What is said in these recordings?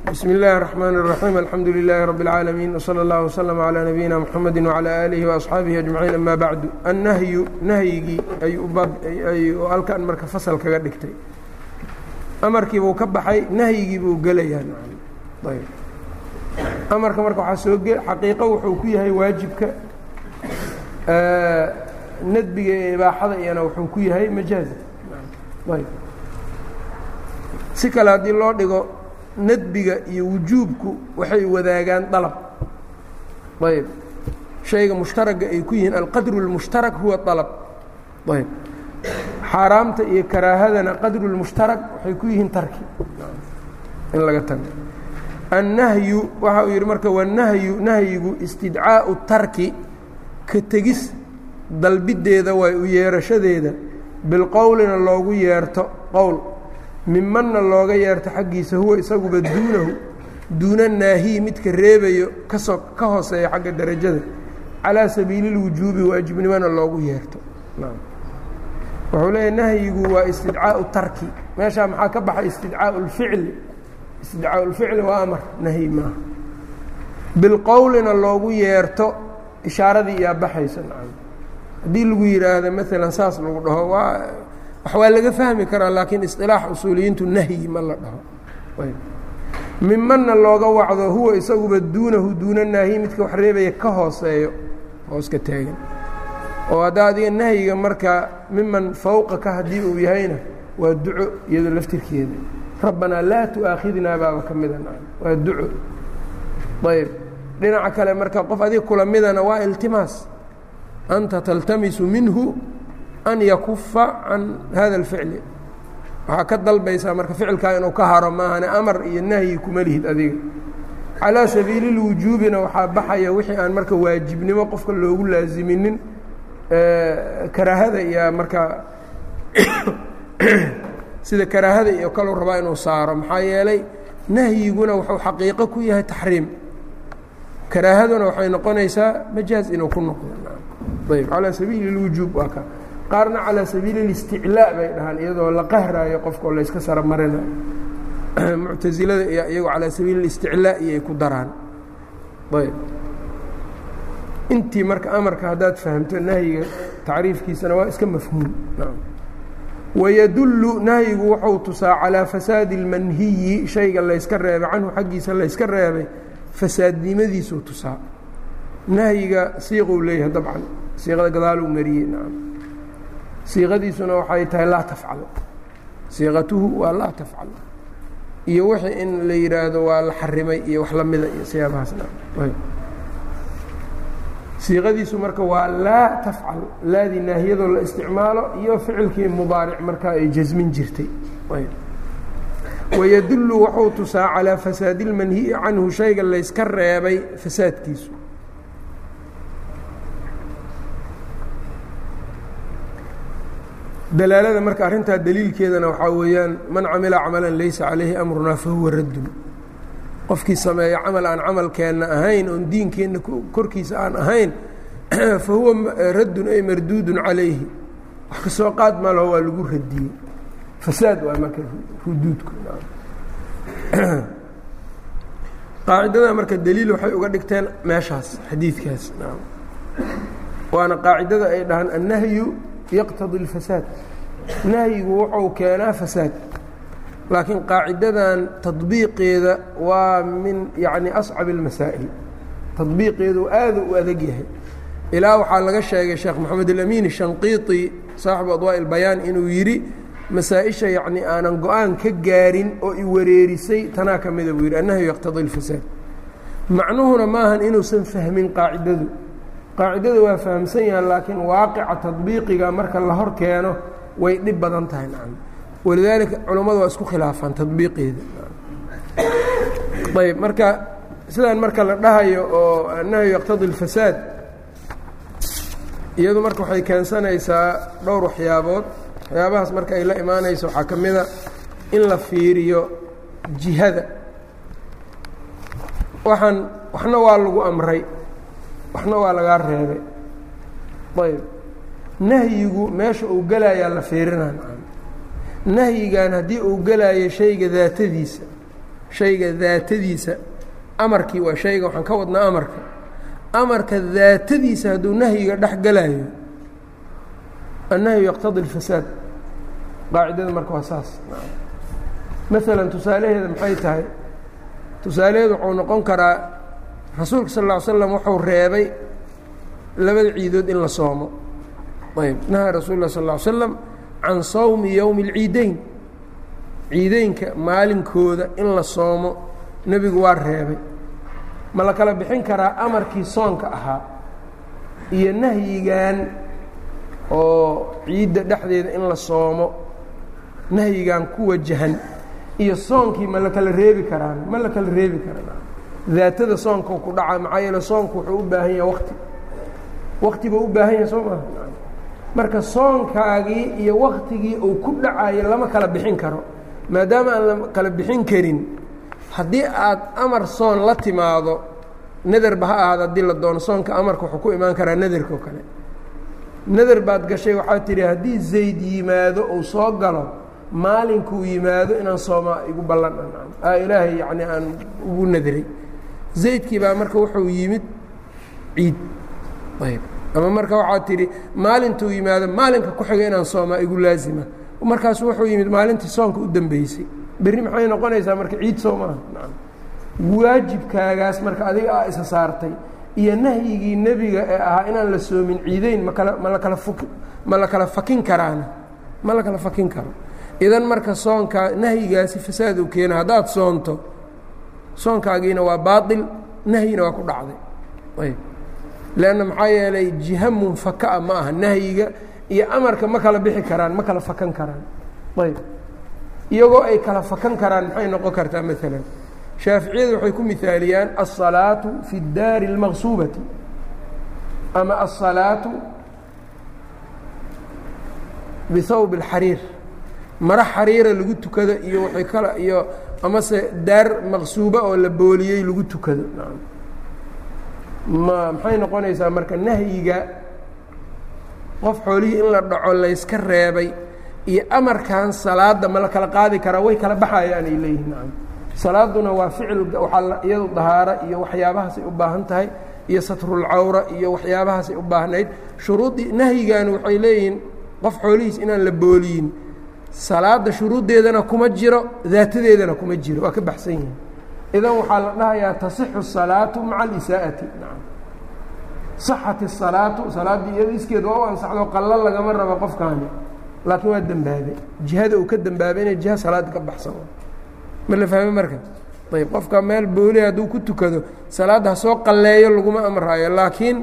bsm اllahi الرحmn الرaحيم alxamdu لilaahi رb العaalمين وslى اllah وslم عlى nabiyina mxamedi وعlى آlihi وأصxaabihi أجmaعiin ama bacdu annahyu nahyigii ayuu halkan marka fasal kaga dhigtay amarkii buu ka baxay nahyigii buu gelayaa ayb amarka marka waxaa soo ge xaqiiqo wuxuu ku yahay waajibka nadbiga ee ibaaxada iyana wuxuu ku yahay majaazi ayb si kale haddii loo dhigo nadbiga iyo wujuubku waxay wadaagaan dalab ayb shayga mushtaraga ay ku yihiin alqadru اlmushtarak huwa dalab ayb xaaraamta iyo karaahadana qadru اlmushtarak waxay ku yihiin tarki in laga tago annahyu waxa uu yidhi marka wanahyu nahyigu istidcaaءu tarki ka tegis dalbideeda waay u yeerashadeeda bilqowlina loogu yeerto qowl mimanna looga yeerto xaggiisa huwa isaguba duunahu duuna naahiyi midka reebayo kasoo ka hooseeya xagga derajada calaa sabiili اlwujuubi waajibnimona loogu yeerto wuxuu leeyahy nahyigu waa istidcaau tarki meeshaa maxaa ka baxay istidcaau اlficli istidcaau اlficli waa amar nahyi maaha bilqowlina loogu yeerto ishaaradii iyaa baxaysa haddii lagu yidhaahdo maalan saas lagu dhaho waa wax waa laga fahmi karaa laakiin isilaax usuuliyiintu nahyi ma la dhaho mimanna looga wacdo huwa isaguba duunahu duuna naahiy midka wax reebaya ka hooseeyo hooska taagan oo hadda adiga nahyiga marka miman fawqaka haddii uu yahayna waa duco iyadoo laftirkeeda rabbanaa laa tu'aakhidnaa baaba ka mida waa duco ayb dhinaca kale marka qof adiga kula midana waa iltimaas anta taltamisu minhu an yakufa can hada اlficli waxaa ka dalbaysaa marka ficilkaa inuu ka haro maahane amar iyo nahyi kuma lihid adiga calaa sabiili اlwujuubina waxaa baxaya wixii aan marka waajibnimo qofka loogu laasiminin karaahada iyo markaa sida karaahada iyo kaluu rabaa inuu saaro maxaa yeelay nahyiguna wuxuu xaqiiqo ku yahay taxriim karaahaduna waxay noqonaysaa majaaz inuu ku noqdo ayb calaa sabiili اlwujuub waa ka qaarna calaa sabiili اlisticlaa bay dhahaan iyadoo la qahraayo qofkao layska saro marina muctasilada iyo iyagoo calaa sabiili اlisticlaa iyoay ku daraan ayb intii marka amarka haddaad fahamto nahyiga tacriifkiisana waa iska mafhuum wayadullu nahyigu wuxuu tusaa calaa fasaadi اlmanhiyi shayga layska reebay canhu xaggiisa layska reebay fasaadnimadiisuu tusaa nahyiga siiquu leeyahay dabcan siiqada gadaaluu mariyey nacam siiqadiisuna waxay tahay laa tafcal siiqatuhu waa laa tafcal iyo wixii in la yidhaahdo waa la xarimay iyo wax lamida iyo siyaabahaas siiqadiisu marka waa laa tafcal laadii naahiyadoo la isticmaalo iyo ficilkii mubaaric markaa ay jasmin jirtay wayadullu wuxuu tusaa calaa fasaadi اlmanhiyi canhu shayga layska reebay fasaadkiisu dalaalada marka arrintaa daliilkeedana waxaa weeyaan man camila camalan laysa calayhi amrunaa fahuwa raddun qofkii sameeya camal aan camalkeenna ahayn oon diinkeenna korkiisa aan ahayn fa huwa raddun ay marduudun calayhi wax ka soo qaad malo waa lagu radiyey fasaad waa marka ruduudku qaacidada marka daliil waxay uga dhigteen meeshaas xadiidkaas waana qaacidada ay dhahaan annahyu yaqtadi اlfasaad nahyigu wuxuu keenaa fasaad laakiin qaacidadan tadbiiqeeda waa min yani ascab اlmasaa'il tadbiiqeedu aada u adag yahay ilaa waxaa laga sheegay sheekh moxamed alamin shanqiiti saaxibu adwaaءi اlbayaan inuu yidhi masaa-isha yacni aanan go-aan ka gaarin oo i wareerisay tanaa ka mida buu yidhi annahyu yaqtadi اlfasaad macnuhuna maahan inuusan fahmin qaacidadu qaacidada waa fahamsan yahan laakiin waaqica tadbiiqiga marka la hor keeno way dhib badan tahay nacam walidaalika culammadu waa isku khilaafaan tadbiiqeeda ayb marka sidaan marka la dhahayo oo annahyu yaqtadi اlfasaad iyadu marka waxay keensanaysaa dhowr waxyaabood waxyaabahaas marka ay la imaanayso waxaa ka mida in la fiiriyo jihada waxaan waxna waa lagu amray waxna waa lagaa reebay ayb nahyigu meesha uu gelayaa la fiirinaa nahyigan haddii uu gelaayo shayga daatadiisa shayga daatadiisa amarkii waa shayga waxaan ka wadnaa amarka amarka daatadiisa hadduu nahyiga dhex galayo annahyu yaqtadi اlfasaad qaacidada marka waa saas maalan tusaalaheeda maxay tahay tusaalaheedu wuxuu noqon karaa rasuulka sal ll ly slam wuxuu reebay labada ciidood in la soomo ayb nahaa rasuul lah sal ll ly slam can sawmi yowmi اlciideyn ciideynka maalinkooda in la soomo nebigu waa reebay ma la kala bixin karaa amarkii soonka ahaa iyo nahyigan oo ciidda dhexdeeda in la soomo nahyigan ku wajahan iyo soonkii ma la kala reebi karaan ma la kala reebi karaan daatada soonka ku dhaca maxaa yeele soonku wuxuu u baahan yahay wakti wakti buu u baahan yahay soo maha marka soonkaagii iyo waktigii uu ku dhacayo lama kala bixin karo maadaama aan la kala bixin karin haddii aad amar soon la timaado naderba ha ahaada haddii la doono soonka amarka wuxuu ku imaan karaa naderka oo kale nader baad gashay waxaad tidhi haddii zayd yimaado uu soo galo maalinkuu yimaado inaan soomaa igu ballan a ilaahay yacni aan ugu nadray zaydkii baa marka wuxuu yimid ciid ayb ama marka waxaad tidhi maalintuu yimaado maalinka ku xiga inaan soomaa igu laazima markaasu wuxuu yimid maalintii soonka u dambeysay berri maxay noqonaysaa marka ciid soo maaha waajibkaagaas marka adiga aa isa saartay iyo nahyigii nebiga ee ahaa inaan la soomin ciideyn makala ma la kala fuk ma la kala fakin karaana ma la kala fakin karo idan marka soonkaa nahyigaasi fasaad uu keena haddaad soonto soonkaagiina waa baail nahyina waa ku dhacday ayb leanna maxaa yeelay jiha munfakaa ma aha nahyiga iyo amarka ma kala bixi karaan ma kala fakan karaan ayb iyagoo ay kala fakan karaan maxay noqon kartaa maalan shaaficiyadu waxay ku mihaaliyaan alsalaatu fi اdaari اlmaqsuubati ama alsalaatu bihawb اlxariir maro xariira lagu tukado iyo waay kala iyo amase daar maqsuuba oo la booliyey lagu tukado ma maxay noqonaysaa marka nahyiga qof xoolihii in la dhaco layska reebay iyo amarkan salaada ma la kala qaadi karaa way kala baxayaan ay leeyihin nacam salaaduna waa ficil waxaa iyadu dahaaro iyo waxyaabahaasay u baahan tahay iyo satrulcawra iyo waxyaabahaasay u baahnayd shuruuddii nahyigan waxay leeyihiin qof xoolihiis inaan la booliyin salaada shuruuddeedana kuma jiro daatadeedana kuma jiro waa ka baxsan yihin idan waxaa la dhahayaa tasixu الsalaatu maca alisaa'ati nacam صaxat الsalaatu salaaddii iyado iskeed waa u ansaxdo qallo lagama rabo qofkaani laakiin waa dembaabay jihada uu ka dembaabay inay jiha salaada ka baxsan ma la fahme marka ayb qofka meel booli hadduu ku tukado salaadda ha soo qalleeyo laguma amraayo laakiin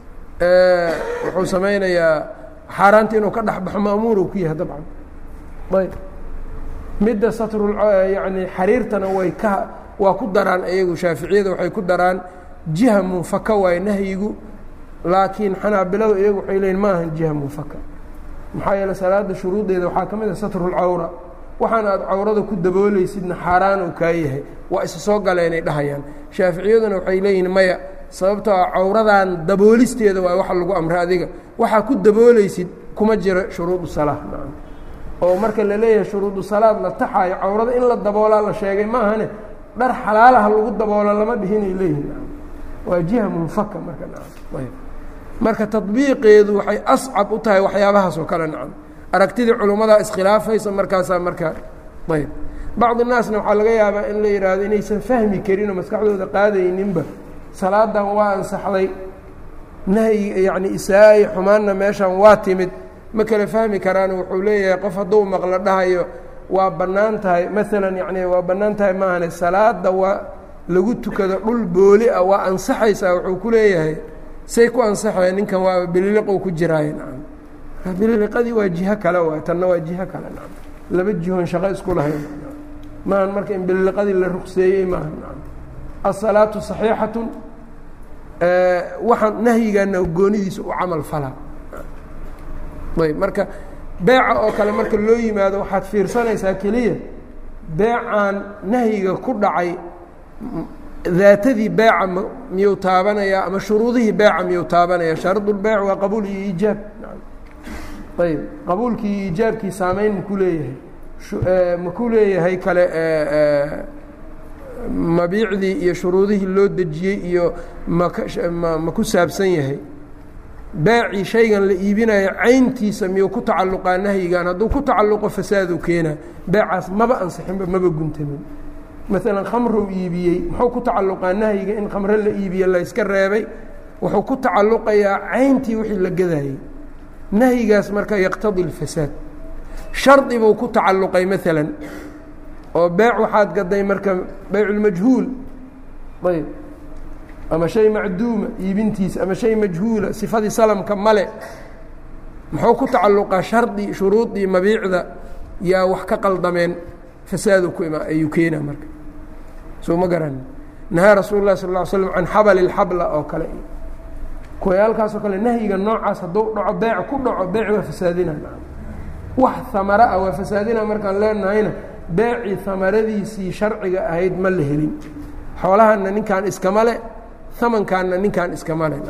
wuxuu samaynayaa xaaraanta inuu ka dhexbaxo ma'muur uu ku yahay dabcan ayb midda satrul yani xariirtana way ka waa ku daraan iyagu shaaficiyada waxay ku daraan jiha munfaka waaye nahyigu laakiin xanaabiladu iyagu waxay leeyiin ma ahan jiha munfaka maxaa yeele salaada shuruuddeeda waxaa ka mid a satrulcawra waxaan aad cawrada ku daboolaysidna xaaraan uu kaa yahay waa isa soo galeenay dhahayaan shaaficiyaduna waxay leeyihiin maya sababtoo a cawradan daboolisteeda waa waxa lagu amray adiga waxaa ku daboolaysid kuma jiro shuruudu salaa nacam oo marka la leeyahay shuruudu salaad la taxaayo cawrada in la daboolaa la sheegay ma ahane dhar xalaalaha lagu daboolo lama dhihinay leeyihin nacam waa jiha munfaka marka nacam ayb marka tadbiiqeedu waxay ascab u tahay waxyaabahaas oo kale nacam aragtidii culummadaa iskhilaafaysa markaasaa markaa ayb bacdi naasna waxaa laga yaabaa in la yidhaahdo inaysan fahmi karinoo maskaxdooda qaadayninba salaadan waa ansaxday nahyi yacni isaa-i xumaanna meeshan waa timid ma kala fahmi karaan wuxuu leeyahay qof hadduu maqlo dhahayo waa bannaan tahay maalan yacni waa bannaan tahay maahane salaada waa lagu tukado dhul booli ah waa ansaxaysaa wuxuu ku leeyahay say ku ansaxaya ninkan waa bililiqou ku jiraaye nacam bililiqadii waa jiho kale waay tanna waa jiho kale nacam laba jihoon shaqo isku lahayn maahan marka in bililiqadii la rugseeyey maaha nacam asalaatu saxiixatun waxaan nahyigaana goonidiisa u camal falaa ayb marka beeca oo kale marka loo yimaado waxaad fiirsanaysaa keliya beecan nahyiga ku dhacay daatadii beeca m miyuu taabanayaa ama shuruudihii beeca miyuu taabanaya shaardulbeyc waa qabuul iyo iijaab ayb qabuulkii iyo iijaabkii saameyn maku leeyahay maku leeyahay kale mabiicdii iyo shuruudihii loo dejiyey iyo mama ku saabsan yahay baacii shaygan la iibinayo cayntiisa miyuu ku tacalluqaa nahyigan hadduu ku tacalluqo fasaaduu keenaa beecaas maba ansixinba maba guntamin maalan khamruu iibiyey muxuu ku tacalluqaa nahyiga in khamro la iibiye layska reebay wuxuu ku tacalluqayaa cayntii wixii la gadayey nahyigaas marka yaqtadi اlfasaad shardi buu ku tacalluqay maalan oo beec waxaad gaday marka beyculmajhuul ayb ama shay macduuma iibintiisa ama shay majhuula sifadii salamka male muxuu ku tacalluqaa shardi shuruudii mabiicda yaa wax ka qaldameen fasaadu ku ima ayuu keenaa marka soo ma garan nahaa rasuul lah sal ll ly slam can xabali اlxabla oo kale kuwayaalkaasoo kale nahyiga noocaas hadduu dhaco beec ku dhaco beec waa fasaadina wax amara ah waa fasaadina markaan leenahayna beecii amaradiisii sharciga ahayd ma la helin xoolahanna ninkaan iskama le amankaanna ninkaan iskama le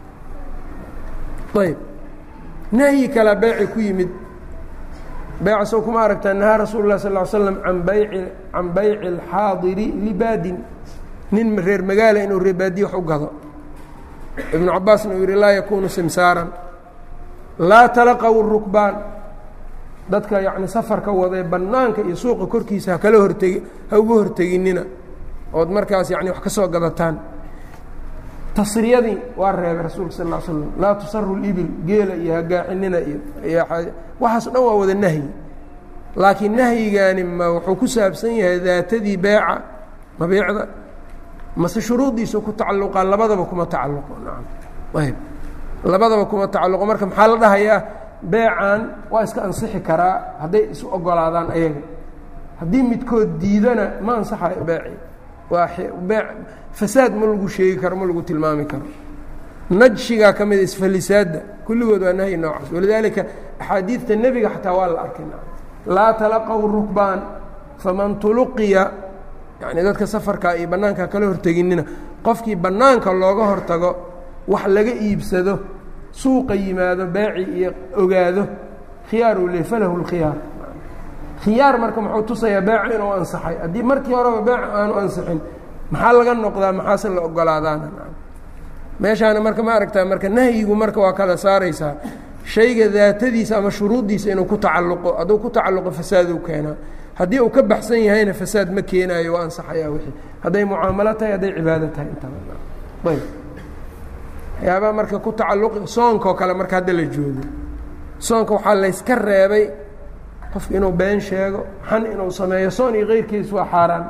ayb nahyi kalaa beeci ku yimid beeca soo kuma aragtaa nahaa rasuul lah sal slam an bayci can bayci اlxaadiri libaadin nin reer magaala inuu reebaadiye wax u gado ibnu cabaasna uu yihi laa yakunu simsaaran laa talaqaw rukbaan dadka yacni safarka wadee bannaanka iyo suuqa korkiisa hakala hortegi ha uga horteginina ood markaas yani wax ka soo gadataan tasriyadii waa reebay rasuulka sal ll slam laa tusaru libil geela iyo hagaaxinina iyo waxaaso dhan waa wada nahyi laakiin nahyigaani ma wuxuu ku saabsan yahay daatadii beeca mabiicda mase shuruuddiisa ku tacalluqaa labadaba kuma tacalluqo nacam ayb labadaba kuma tacalluqo marka maxaa la dhahayaa beecan waa iska ansixi karaa hadday isu ogolaadaan ayaga haddii midkood diidana ma ansaxayo beeci waa bee fasaad ma lagu sheegi karo ma lagu tilmaami karo najshigaa ka mida isfalisaadda kulligood waa nahyi noocaas walidaalika axaadiidta nebiga xataa waa la arkay laa talaqaw rukbaan faman tuluqiya yacni dadka safarka iyo bannaanka kala horteginina qofkii bannaanka looga hortago wax laga iibsado suuqa yimaado beeci iyo ogaado khiyaaruu le falahu lkhiyaar khiyaar marka muxuu tusayaa beecu inuu ansaxay haddii markii horeba beec aanu ansixin maxaa laga noqdaa maxaase la ogolaadaana meeshaana marka ma aragtaa marka nahyigu marka waa kala saaraysaa shayga daatadiisa ama shuruuddiisa inuu ku tacalluqo hadduu ku tacalluqo fasaaduu keenaa haddii uu ka baxsan yahayna fasaad ma keenaayo waa ansaxayaa wixii hadday mucaamalo tahay hadday cibaado tahay intaba ayb waxyaabaha marka ku tacalluqi soonkaoo kale marka hadda la joogo soonka waxaa layska reebay qofku inuu been sheego xan inuu sameeyo soon iyo keyrkiis waa xaaraan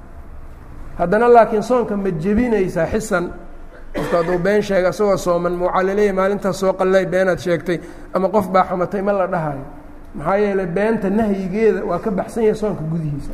haddana laakiin soonka ma jebinaysaa xisan qofku hadduu been sheega isagoo sooman ma waxaa laleeyahy maalintaas soo qallay beenaad sheegtay ama qof baa xamatay ma la dhahayo maxaa yeelay beenta nahyigeeda waa ka baxsan yahay soonka gudihiisa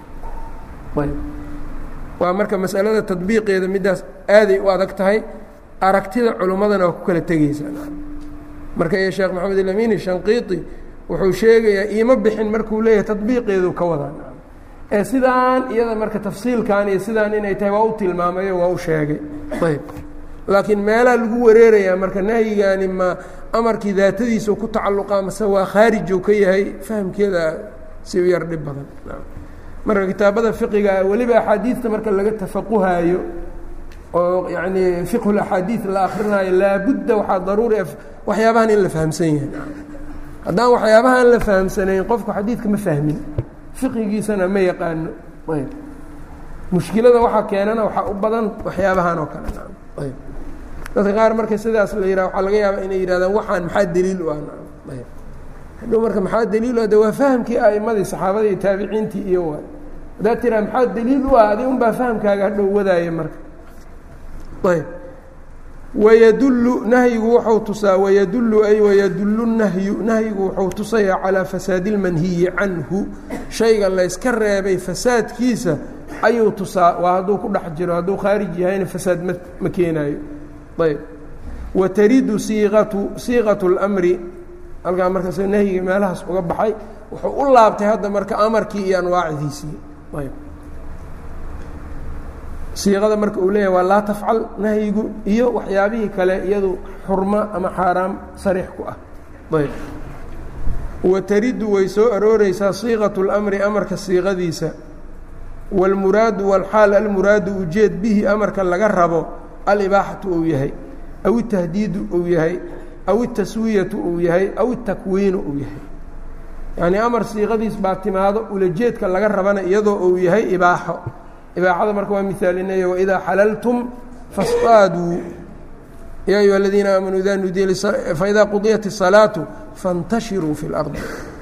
ayb waa marka masalada tadbiiqeeda middaas aaday u adag tahay aragtida culummadana waa ku kala tegeysaa marka iyo sheekh maxamed ilamini shanqiiti wuxuu sheegayaa iima bixin markuu leeyahay tadbiiqeedu ka wadaa ee sidaan iyada marka tafsiilkan iyo sidaan inay tahay waa u tilmaamayo waa u sheegay ayb laakiin meelaha lagu wareerayaa marka nahyigaani ma amarkii daatadiisa ku tacalluqaa mase waa khaarijuu ka yahay fahamkeeda si u yar dhib badan marka kitaabada fiqiga weliba axaadiidta marka laga tafaquhaayo oo yacni fiqhulaxaadiid la akrinaayo laabudda waxaa daruuri ah waxyaabahan in la fahamsan yahay haddaan waxyaabahaan la fahamsanayn qofku xadiidka ma fahmin fiqigiisana ma yaqaano ayb mushkilada waxaa keenana waxaa u badan waxyaabahan oo kale ayb dadka qaar marka sidaas la yihah waxaa laga yaabaa inay yihahdaan waxaan maxaa daliil u ah ayb hadhow marka maxaa daliil u ah de waa fahamkii a'imadii saxaabadii iyo taabiciintii iyo waay haddaad tiraa maxaa daliil u ah adi un baa fahamkaaga hadhow wadaaya marka ayb wayadullu nahyigu wuxuu tusaa wayadullu ay wayadullu nahyu nahyigu wuxuu tusayaa calaa fasaadi اlmanhiyi canhu shayga layska reebay fasaadkiisa ayuu tusaa waa hadduu ku dhex jiro hadduu khaarij yahayna fasaad ma ma keenaayo ayb wataridu siiqatu siiqatu اlmri halkaa markaas nahyiga meelahaas uga baxay wuxuu u laabtay hadda marka amarkii iyo anwaacdiisii ayb siiqada marka uu leeyahay waa laa tafcal nahyigu iyo waxyaabihii kale iyadu xurmo ama xaaraam sariix ku ah ayb wataridu way soo arooreysaa siiqatu اlmri amarka siiqadiisa wاlmuraadu wاlxaal almuraadu ujeed bihi amarka laga rabo alibaaxatu uu yahay aw itahdiidu uu yahay aw itaswiyatu uu yahay aw itakwiinu uu yahay yacnii amar siiqadiis baa timaado ulajeedka laga rabana iyadoo uu yahay ibaaxo ibaaxada marka waa mihaalinaya waidaa xalaltum fasطaaduu yaa ayuha aladiina aamanuu ida nudiya faidaa qudiyat الsalaatu faاntashiruu fi اlardi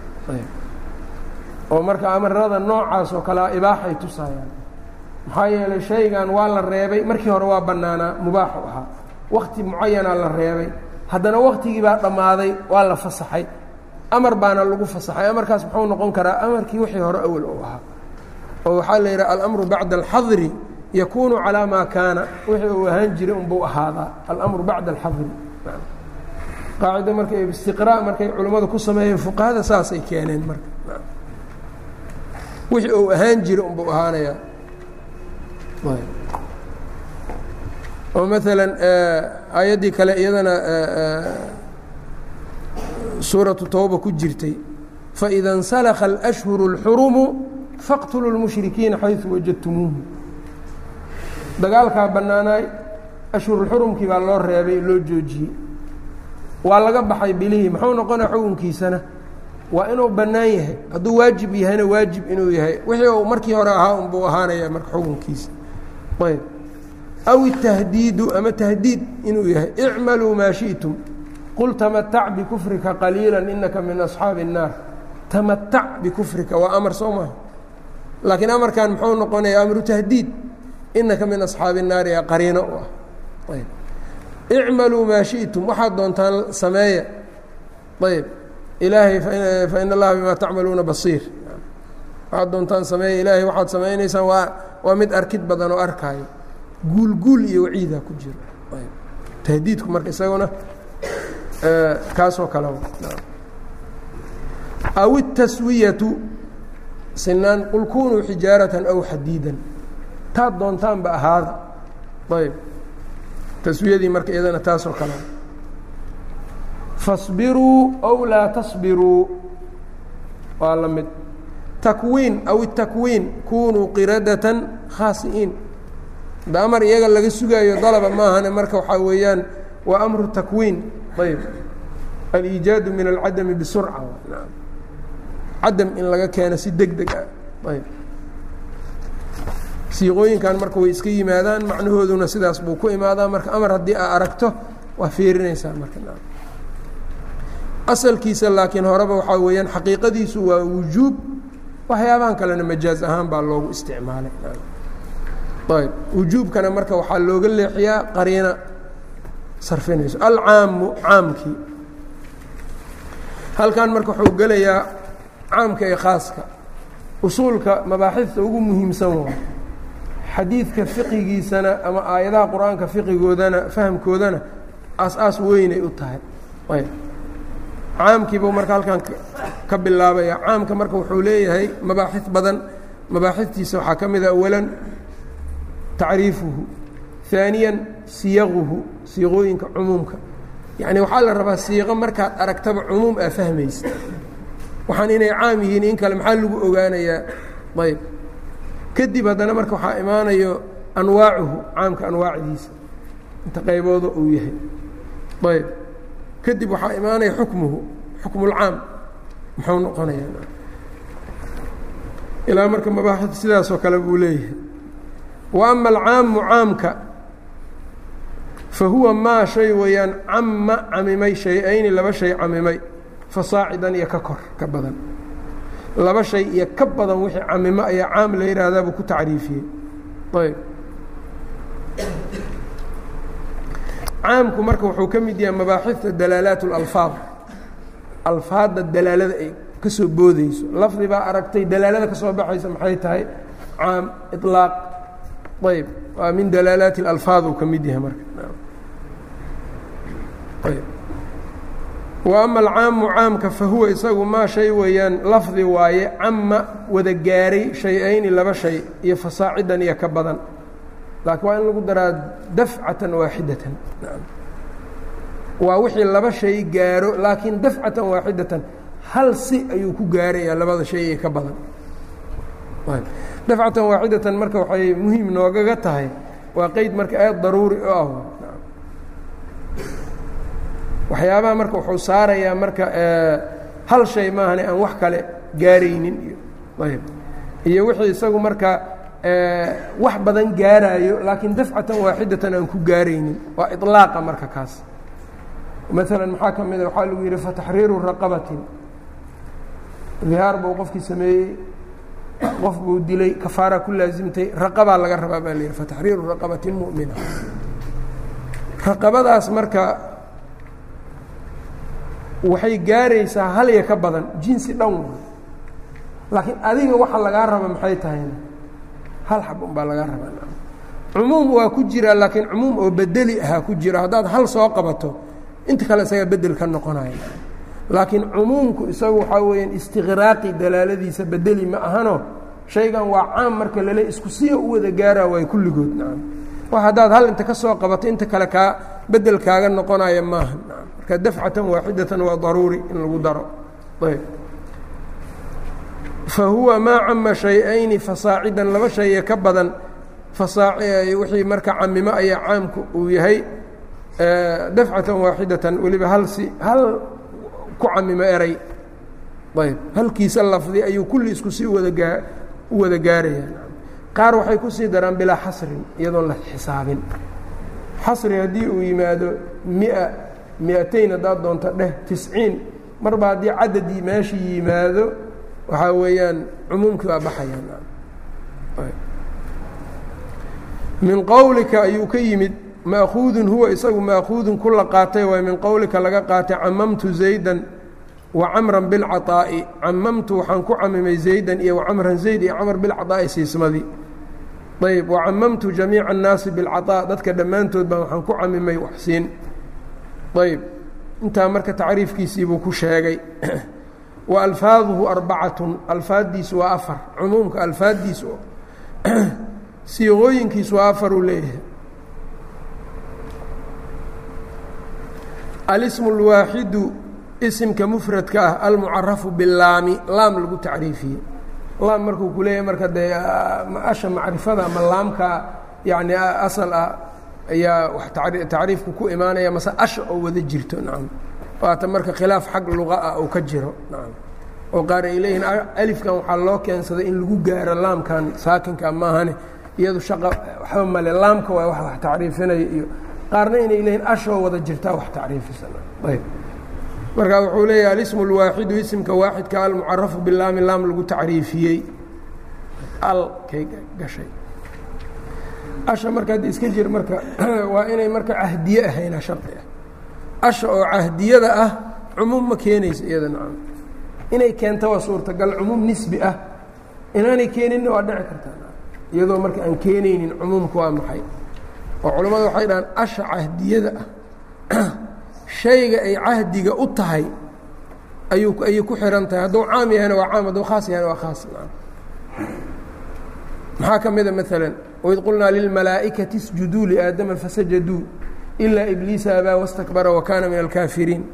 oo marka amarada noocaas oo kalea ibaaxay tusaayaan maxaa yeelay shaygan waa la reebay markii hore waa bannaanaa mubaaxu ahaa wakti mucayanaa la reebay haddana waktigii baa dhammaaday waa la fasaxay amar baana lagu fasaxay amarkaas muxuu noqon karaa amarkii wixii hore awal u ahaa oo waxaa la yidhaha alamru bacda alxadri yakuunu calaa maa kaana wixii uu ahaan jiray unbuu ahaadaa alamru bacda alxadri qaacida marka istiqraa markay culimmadu ku sameeyeen fuqahada saasay keeneen marka wixii uu ahaan jiray unbuu ahaanayaa oo maalan aayaddii kale iyadana suuratu tawba ku jirtay faida اnsalakha اlأshhuru اlxurumu faqtuluu اlmushrikiina xayثu wajadtumuuhu dagaalkaa bannaanaay ashhurulxurumkii baa loo reebay loo joojiyey waa laga baxay bilihii muxuu noqonaa xukunkiisana waa inuu bannaan yahay hadduu waajib yahayna waajib inuu yahay wixii uu markii hore ahaa unbuu ahaanaya marka xukunkiisa ayb aw itahdiidu ama tahdiid inuu yahay icmaluu maa shiئtum qul tamatac bikufrika qaliila inaka min asxaabi الnaar tamatac bikufrika waa amar soo maha laakiin amarkan muxuu noqonaya amru tahdiid inaka min asxaabi الnaari ee qariino u ah ayb icmaluu maa shiئtum waxaad doontaan sameeya ayb ilaahay fain allaha bima tacmaluuna basiir waxaad doontaan sameeya ilaahay waxaad samaynaysaan waa waa mid arkid badan oo arkaayo guulguul iyo waciidaa ku jiro tahdiidku marka isaguna kaasoo kale aw الtaswiyatu sinaan qul kunuu xijaaratan aw xadiidan taad doontaanba ahaada ayb taswiyadii marka iyadana taasoo kale faصbiruu aw laa taصbiruu waa la mid takwiin aw الtakwiin kunuu qiradatan khaasi'iin da amar iyaga laga sugaayo dalaba maahane marka waxaa weeyaan waa amru takwiin ayb aliijaadu min alcadami bisurca cadam in laga keeno si deg deg ah ayb siiqooyinkan marka way iska yimaadaan macnahooduna sidaas buu ku imaadaa marka amar haddii aa aragto waa fiirinaysaa marka asalkiisa laakiin horeba waxaa weeyaan xaqiiqadiisu waa wujuub waxyaabahan kalena majaaz ahaan baa loogu isticmaalay ayb wujuubkana marka waxaa looga leexiyaa qariina sarfinayso alcaamu caamkii halkan marka wuxuu gelayaa caamka ee khaaska usuulka mabaaxifta ugu muhiimsan waa xadiidka fiqigiisana ama aayadaha qur-aanka fiqigoodana fahamkoodana aas-aas weynay u tahay ayb caamkiibuu marka halkan ka bilaabaya caamka marka wuxuu leeyahay mabaaxif badan mabaaxiftiisa waxaa ka mida awalan tacriifuhu ثaaniya siyaquhu siiqooyinka cumuumka yacni waxaa la rabaa siiqo markaad aragtaba cumuum aa fahmaysa waxaan inay caam yihiin in kale maxaa lagu ogaanayaa ayb kadib haddana marka waxaa imaanayo anwaacuhu caamka anwaacdiisa inta qaybooda uu yahay ayb kadib waxaa imaanaya xukmuhu xukmu اlcaam muxuu noqonayaa ilaa marka mabaaxid sidaasoo kale buu leeyahay wa ama alcaamu caamka fa huwa maa shay weeyaan camma camimay shay-ayni laba shay camimay fasaacidan iyo ka kor ka badan laba shay iyo ka badan wixii camimo ayaa caam la yidhaahdaa buu ku tacriifiyey ayb caamku marka wuxuu ka mid yahay mabaaxifta dalaalaat اlalfaad alfaadda dalaalada ay ka soo boodeyso lafdi baa aragtay dalaalada ka soo baxaysa maxay tahay caam iطlaaq ayb waa min dalaalaati اlalfaad uu ka mid yahay marka ayb wa ama alcaamu caamka fa huwa isagu maa shay weeyaan lafdi waaye cama wada gaaray shay-ayni laba shay iyo fasaacidan iyo ka badan laakiin waa in lagu daraa dafcatan waaxidatan waa wixii laba shay gaaro laakiin dafcatan waaxidatan hal si ayuu ku gaarayaa labada shay iyo ka badan dafcatan waaxidatan marka waxay muhiim noogaga tahay waa qeyd marka aad daruuri u ah waxyaabaha marka wuxuu saarayaa marka hal shay maahane aan wax kale gaaraynin iyo ayb iyo wixii isagu marka wax badan gaaraayo laakiin dafcatan waaxidatan aan ku gaaraynin waa iطlaaqa marka kaas maalan maxaa ka mida waxaa lagu yidhi fataxriiru raqabatin dihaar buu qofkii sameeyey qof buu dilay kafaara ku laasimtay raqabaa laga rabaa baa la yidhi fataxriiru raqabatin mu'mina raqabadaas marka waxay gaaraysaa hal iyo ka badan jinsi dhan wa laakiin adiga waxa lagaa raba maxay tahayna hal xab unbaa lagaa rabaa cumuum waa ku jiraa laakiin cumuum oo bedeli ahaa ku jira haddaad hal soo qabato inta kale isaga bedel ka noqonaya laakiin cumuumku isagu waxaa weeyaan istiqraaqi dalaaladiisa bedeli ma ahano shaygan waa caam marka lale isku siya u wada gaaraa waay kulligood nacam wax haddaad hal inta ka soo qabato inta kale kaa bedel kaaga noqonaya maaha nacam marka dafcatan waaxidatan waa daruuri in lagu daro ayb fa huwa maa cama shay-ayni fasaacidan laba shaye ka badan wixii marka camimo ayaa caamku uu yahay dafcatan waaxidatan weliba hal si hal ku camimo eray ayb halkiisa lafdi ayuu kulli isku sii wadagaa u wada gaaraya qaar waxay kusii daraan bilaa xasrin iyadoon la xisaabin xasri haddii uu yimaado mia mi-atayn haddaad doonto dheh tisciin marba haddii cadadii meeshii yimaado waxaa weeyaan cumuumkii waa baxayaan min qowlika ayuu ka yimid maakuudun huwa isagu maakuudun ku la qaatay waay min qowlika laga qaatay camamtu zaydan wa camran bilcaطaa'i camamtu waxaan ku camimay zaydan iyo wacamran zayd iyo camr bilcaطaa'i siismadii ayb wacamamtu jamiica annaasi bilcaطaa dadka dhammaantood baan waxaan ku camimay waxsiin ayb intaa marka tacriifkiisiibuu ku sheegay wa alfaaduhu arbacatun alfaaddiisu waa afar cumuumka alfaaddiisu siiqooyinkiisu waa afar uu leeyahay alismu اlwaaxidu isimka mufradka ah almucarafu bilaami laam lagu tacriifiyey laam markuu ku leeyahay marka dee asha macrifada ama laamka yani asal ah ayaa wax tacriifku ku imaanaya mase asha oo wada jirto nacam waata marka khilaaf xag luqa ah uu ka jiro nacam oo qaar ay leeyihiin alifkan waxaa loo keensaday in lagu gaaro laamkan saakinka maahane iyadu shaqa waxba male laamka waa wax wax tacriifinaya iyo qaarna inay leeyihin ashoo wada jirtaa wax tacriifisan ayb marka wuxuu leeyahay alismu اlwaaxidu isimka waaxidka almucarafu bilaami laam lagu tacriifiyey al kay gashay asha marka hadda iska jir marka waa inay marka cahdiye ahayna shardi ah asha oo cahdiyada ah cumuum ma keenayso iyada nacam inay keento waa suurtagal cumuum nisbi ah inaanay keeninna waa dhici kartaa iyadoo marka aan keenaynin cumuumka waa maxay oo culammadu waxay dhahaan asha cahdiyada ah shayga ay cahdiga u tahay ayuu ayay ku xihan tahay hadduu caam yahayna waa caam hadduu khaas yahayna waa khaas maxaa ka mida maalan waid qulnaa lilmalaa'ikati isjuduu liaadama fasajaduu ilaa ibliisa abaa wastakbara wa kaana min alkaafiriin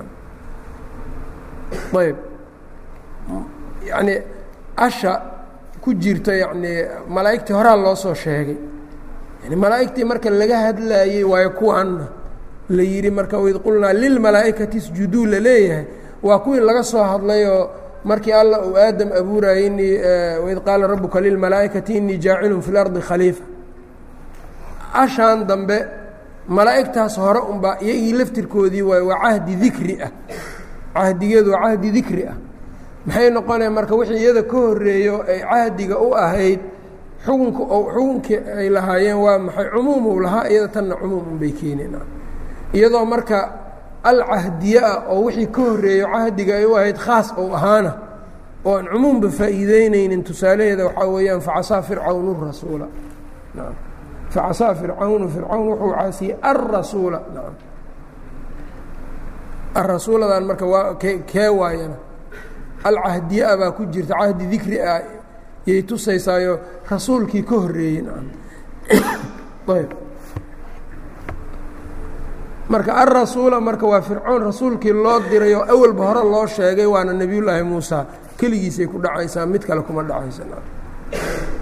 ayb yacnii asha ku jirta yacnii malaa'igtii horaa loo soo sheegay yani malaa'igtii marka laga hadlaayey waayo kuwaanna la yidhi marka waid qulnaa lilmalaa'ikati isjuduu la leeyahay waa kuwii laga soo hadlayoo markii alla uu aadam abuurayey inii waid qaala rabuka lilmalaa'ikati inii jaacilun fi lardi khaliifa ashaan dambe malaa'igtaas hore unbaa iyagii laftirkoodii waay waa cahdi dikri ah cahdigeedu waa cahdi dikri ah maxay noqonaya marka wixii iyada ka horeeyo ay cahdiga u ahayd xukunka xukunkii ay lahaayeen waa maxay cumuumuu lahaa iyada tanna cumuum unbay keeneen iyadoo marka alcahdiye ah oo wixii ka horeeyo cahdiga ay u ahayd khaas ou ahaana oo aan cumuumba faa'iideyneynin tusaalaheeda waxaa weeyaan facasaa fircawnu rasuula naam facasaa fircawnu fircawn wuxuu caasiyey alrasuula naam arasuuladan marka waa ke kee waayana alcahdiye ah baa ku jirta cahdi dikri ah yay tusaysaayo rasuulkii ka horeeyey naam ayb marka alrasuula marka waa fircoon rasuulkii loo diray oo awalba hore loo sheegay waana nebiyullaahi muusa keligiisay ku dhacaysaa mid kale kuma dhacaysa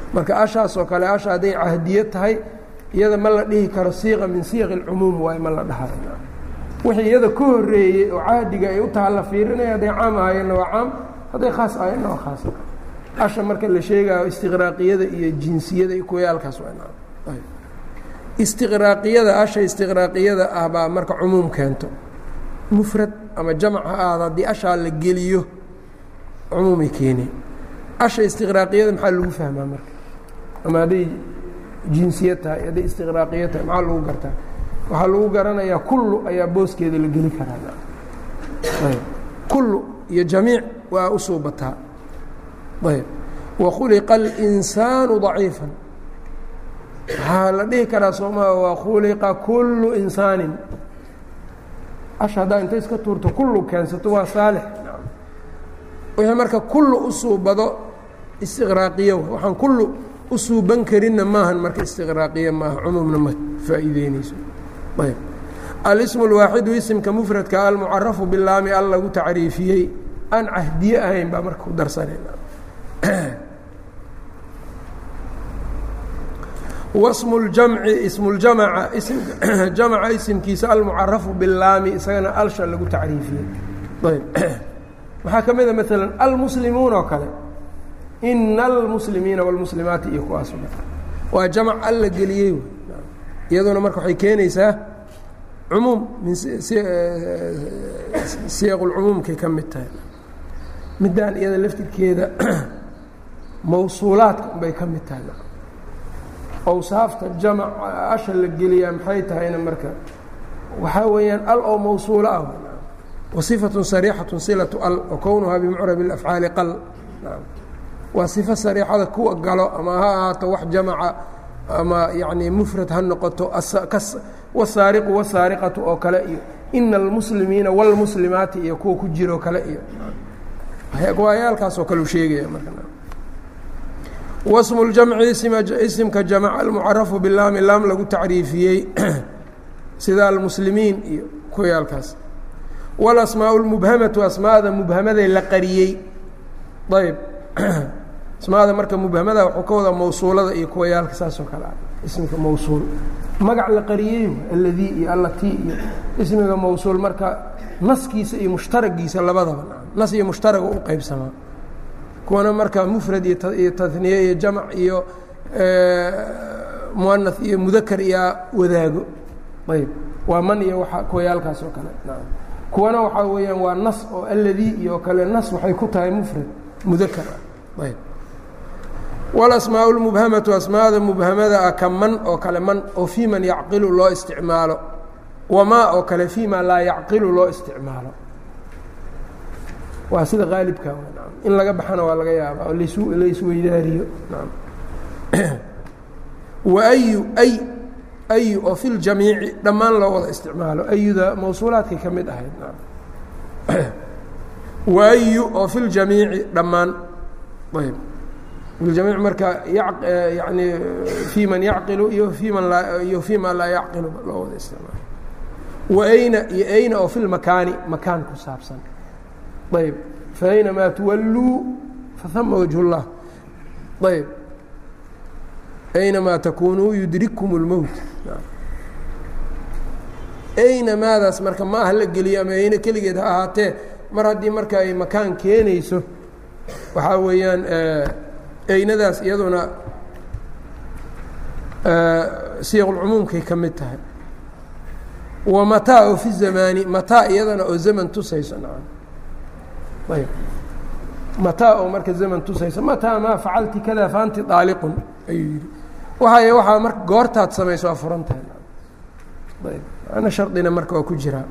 marka ashaasoo kale asha hadday cahdiye tahay iyada ma la dhihi karo siiqa min siiqi اlcumuum waay ma la dhahay wixii iyada ka horeeyey oo cahdiga ay u taha la fiirinaya hadday caam ahayeenna waa caam hadday khaas ahayeenna waa khaas asha marka la sheegayo istiqraaqiyada iyo jinsiyada iyo kuwayaalkaas waa istiqraaqiyada asha istiqraaqiyada ah baa marka cumuum keento mufrad ama jamc ha aada haddii ashaa la geliyo cumuumay keene asha istiqraaqiyada maxaa lagu fahmaa marka ama hadday jinsiya tahay hadday istiqraaqiya tahay maxaa lagu gartaa waxaa lagu garanayaa kullu ayaa booskeeda la geli karaa kullu iyo jamiic waa u suubataa ayb wakhuliqa اlinsaanu ضaciifan waxaa la dhihi karaa soomaa wakhuliqa kullu insaanin asha haddaa inta iska tuurto kullu keensato waa saalix wixii marka kullu u suubado istiqraaqiyo waxaan kullu u suuban karinna maahan marka istiqraaqiya maaha cumuumna ma faa'iideynayso ayb alismu اlwaaxidu isimka mufradka almucarafu bilaami al lagu tacriifiyey aan cahdiye ahayn baa marka ku darsanayna wasmu اljamci ismu ljamaca jamca isimkiisa almucarafu bilaami isagana alsha lagu tacriifiyey ayb waxaa ka mida maala almuslimuun oo kale ina almuslimiina wاlmuslimaati iyo kuwaas waa jamc alla geliyey iyaduna marka waxay keenaysaa cumuum min siyaq اlcumuumkay ka mid tahay middaan iyada laftirkeeda mawsuulaadka unbay ka mid tahay awsaafta jamc asha la geliyaa maxay tahayna marka waxaa weeyaan al oo mawsuulo ah wصifaة sarيixaة silaة al wakownuhaa bimcrab اafcaali qal waa صifo sariixada kuwa galo ama ha ahaato wax jamca ama yani mufrad ha noqoto wsaariqu wsaariqatu oo kale iyo ina اlmuslimiina wاlmuslimaati iyo kuwa ku jiroo kale iyo waayaalkaasoo kale u sheegaya wasmu اljamci isimka jamc almucarafu bilaami laam lagu tacriifiyey sida almuslimiin iyo kuwayaalkaas wاlasmaaء اlmubhamatu asmaada mubhamaday la qariyey ayb asmaada marka mubhamada waxuu ka wadaa mawsuulada iyo kuwayaalka saasoo kale ah ismika mawsuul magac la qariyey alladii iyo allatii iyo ismiga mawsuul marka naskiisa iyo mushtaragiisa labadaba nas iyo mushtaraga u qeybsamaa kuwana marka mufrad iyo taniye iyo jamc iyo muana iyo mudakar iyo wadaago ayb waa man iyo waa kuwayaalkaas oo kale kuwana waxaa weeyaan waa nas oo alladii iyo kale nas waxay ku tahay mufrad mudakar ah ayb walasmaa اlmubhamatu asmaada mubhamada ah ka man oo kale man oo fii man yacqilu loo isticmaalo wamaa oo kale fii ma laa yacqilu loo isticmaalo waa sida qaalibka in laga baxana waa laga yaaba oo laisweydaariyo wayu ay ayu oo fi ljamiici dhammaan loo wada isticmaalo ayuda mawsuulaadkay ka mid ahayd waayu oo fi ljamiici dhammaan ayb filjamiic marka yani fii man yacqilu iyo fii man laa iyo fii ma laa yacqilu loo wada isticmaalo waayna iyo ayna oo fi lmakaani makaan ku saabsan ayb faaynamaa tuwalluu fahama wajh اllah ayb aynamaa takunuu yudrikkum اlmowt ayna maadaas marka ma ah la geliyo ama ayna keligeed ha ahaatee mar haddii marka ay makaan keenayso waxaa weeyaan aynadaas iyaduna siyaqulcumuumkay ka mid tahay wa mataa oo fi zamaani mataa iyadana oo zaman tusayso nacam ayb mataa oo marka zaman tusayso mataa maa facalti kada faanti daaliqun ayuu yidhi waay waxaa marka goortaad samayso waa furan tahay ayb ana shardina marka waa ku jiraa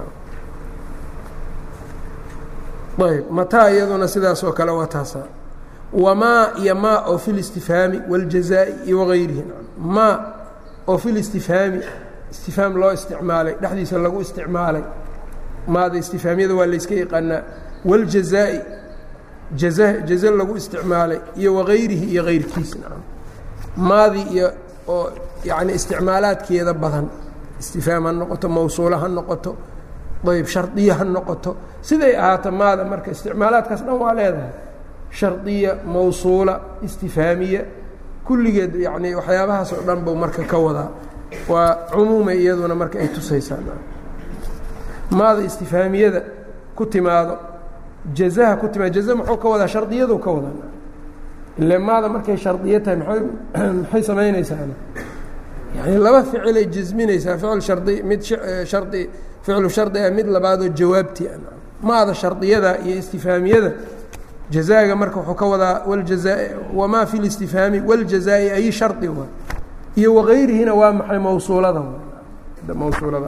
ayb mataa iyaduna sidaas oo kale waa taasa wamaa iyo maa oo fi listifhaami waاljazaa'i iyo wagayrihi maa oo fi listifhaami istifhaam loo isticmaalay dhexdiisa lagu isticmaalay maada istifhaamyada waa layska yaqaanaa waاljazaa'i jaza jaze lagu isticmaalay iyo wagayrihi iyo gayrkiis maadii iyo oo yani isticmaalaadkeeda badan istifhaam ha noqoto mawsuula ha noqoto ayb shardiya ha noqoto siday ahaato maada marka isticmaalaadkaas dhan waa leedahay shardiya mawsuula istifhaamiya kulligeed yani waxyaabahaas oo dhan buu marka ka wadaa waa cumuumay iyaduna marka ay tusaysaa maada istifhaamiyada ku timaado jazaha ku timaado jaza muxuu ka wadaa shardiyadu ka wadaa ile maada markay shardiyo tahay maay maxay samaynaysaa yani laba ficilay jasminaysaa ficil shardi mid shardi ficlu shardi ah mid labaadoo jawaabtii maada shardiyada iyo istifhaamiyada jazaaga marka wuxuu ka wadaa wljaza wamaa fi listifhaami wاljazaa'i ay shardi wa iyo wagayrihina waa maxay mawsuulada mawsuulada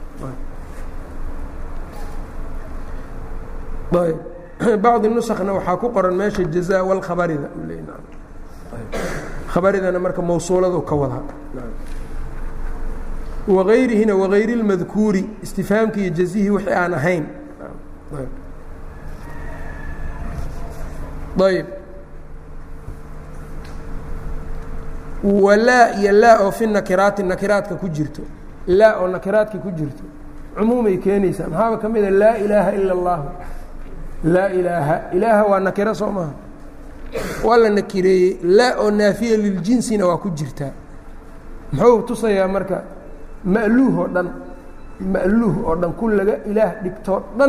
ayb bacdi nusakna waxaa ku qoran meesha jaza wlkhabarida khabaridana marka mawsuuladu ka wadaa wagayrihina wagayri اlmadkuuri istifhaamki iyo jazihii wixii aan ahayn ayb walaa iyo laa oo fi nakiraati nakiraadka ku jirto laa oo nakiraadka ku jirto cumuumay keenaysaa maxaaba ka mida laa ilaaha ila اllahu laa ilaaha ilaaha waa nakiro soo maha waa la nakireeyey laa oo naafiya liljinsina waa ku jirtaa muxuu tusayaa marka ma'luuh oo dhan ma'luuh oo dhan ku laga ilaah dhigtoo dhan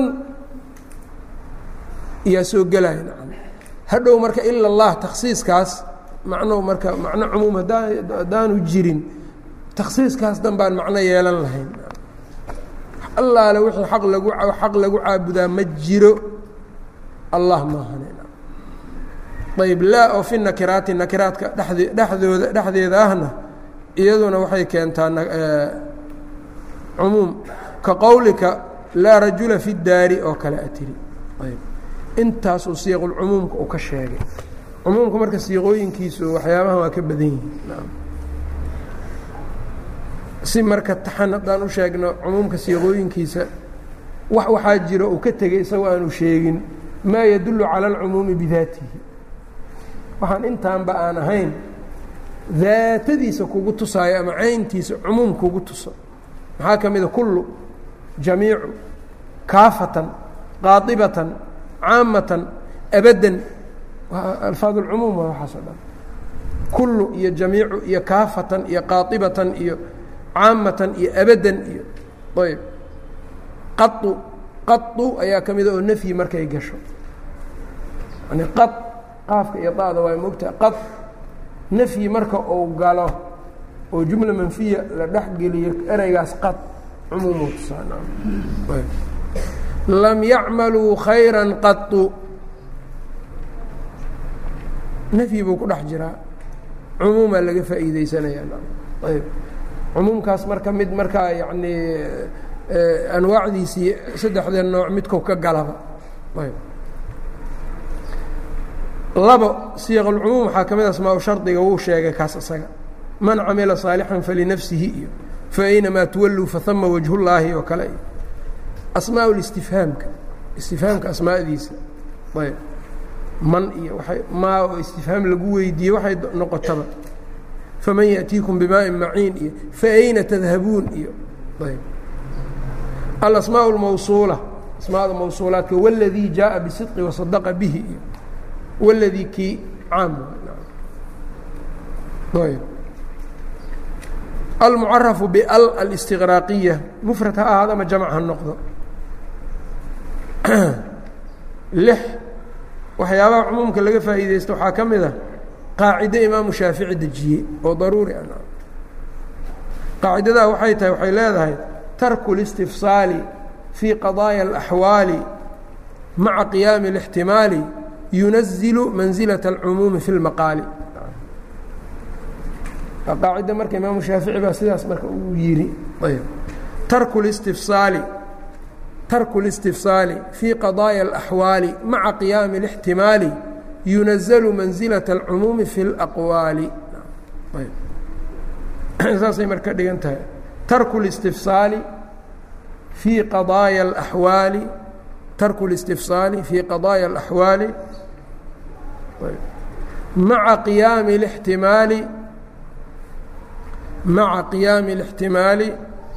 iyaa soo gelaya nacam hadhow marka ila اllah takhsiiskaas macno marka macno cumuum hadaa haddaanu jirin takhsiiskaas dan baan macno yeelan lahayn allaale wixii aq lagu xaq lagu caabudaa ma jiro allah maahane ayb laa oo fi nakiraati nakiraadka dhede dhexdooda dhexdeeda ahna iyaduna waxay keentaa cumuum ka qowlika laa rajula fi daari oo kale a tiri ayb intaasuu siiqulcumuumka uu ka sheegay cumuumka marka siiqooyinkiisu waxyaabahan waa ka badan yihiin si marka taxan haddaan u sheegno cumuumka siiqooyinkiisa wax waxaa jiro uu ka tegey isagoo aanu sheegin maa yadullu cala alcumuumi bidaatihi waxaan intaanba aan ahayn daatadiisa kugu tusaayo ama cayntiisa cumuum kugu tuso maxaa ka mida kullu jamiicu kaafatan qaadibatan caamatan abaddan alfaad اlcumuum waa waxaas o dhan kullu iyo jamiicu iyo kaafatan iyo qaadibatan iyo caamatan iyo abaddan iyo ayb qau qau ayaa ka mida oo nafyi markay gasho yani qad qaafka iyo da'da waa mogtaha qad nafyi marka uu galo oo jumla manfiya la dhex geliyo ereygaas qad cumuumu tusaa lam yacmaluu khayra qau nafyi buu ku dhex jiraa cumuumaa laga faa'iideysanaya ayb cumuumkaas marka mid markaa yani anwaacdiisii saddexda nooc midku ka galaba ayb labo siiq اlcumuum waxaa ka mid asmaa shardiga wuu sheegay kaas isaga man camila saalixan falinafsihi iyo faaynamaa tuwalluu fahama wajhullaahi oo kale iyo asmaa اlistifhaamka istifhaamka asmaadiisa ayb man iyo waay maa oo istifhaam lagu weydiiyey waxay noqotaba faman yaأtiikum bimaaءin maciin iyo faayna tadhabuun iyo ayb alasmaaء اlmawsuula asmaada mawsuulaadka wاladii jaaءa bisidqi wasadaqa bihi iyo wاladii kii caam ayb almucarafu bal alistiqraaqiya mufrad ha ahaado ama jamc ha noqdo lix waxyaabaha cumuumka laga faa'iideysto waxaa ka mid a qaacido imaamu shaafici dejiyey oo daruuri ah qaacidadaa waxay tahay waxay leedahay tarku اlistifsaali fii qadaaya اlaxwaali maca qiyaami اlاxtimaali yunazilu manzilaة اlcumuumi fi اlmaqaali qaacida marka imaamu shaafici baa sidaas marka uu yidhi ayb tarku اlistifsaali tarku اlistifsaali fii qadaaya اlaxwaali maca qiyaami اlاxtimaali yunazalu manzilaة اlcumuumi fi اlaqwaali saasay marka dhigan tahay tarku اlistifsaali fii qadaaya اlaxwaali tarku اlistifsaali fii qadaaya اlaxwaali maca qiyaami اlاxtimaali maca qiyaami الاxtimaali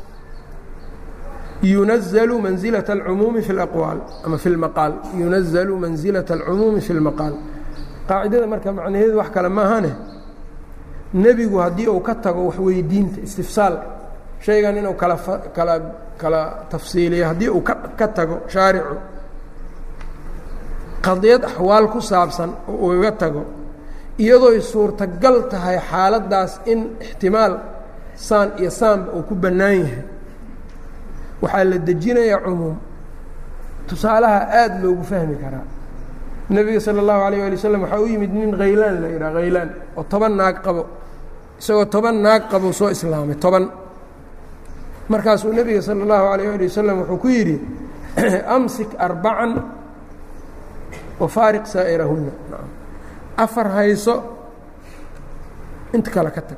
yunazalu manzilaة اlcumuumi fi اlaqwaal ama fi اlmaqaal yunazalu manzilaة اlcumuumi fi اlmaqaal qaacidada marka macnaheedu wax kale maahane nebigu haddii uu ka tago waxweydiinta istifsaal shaygan inuu kala kala kala tafsiiliyo haddii uu ka ka tago shaaricu qadiyad axwaal ku saabsan oo ugaga tago iyadooy suurtagal tahay xaaladdaas in ixtimaal saan iyo saanba uu ku bannaan yahay waxaa la dejinayaa cumuum tusaalaha aada loogu fahmi karaa nebiga sala allahu alayh ali wasalam waxaa u yimid nin khaylaan la yidhaha khaylaan oo toban naag qabo isagoo toban naag qabo soo islaamay toban markaasuu nebiga sala allahu alayh ali wasalam wuxuu ku yidhi amsik arbacan wafaariq saa'irahunna afar hayso inta kale ka tag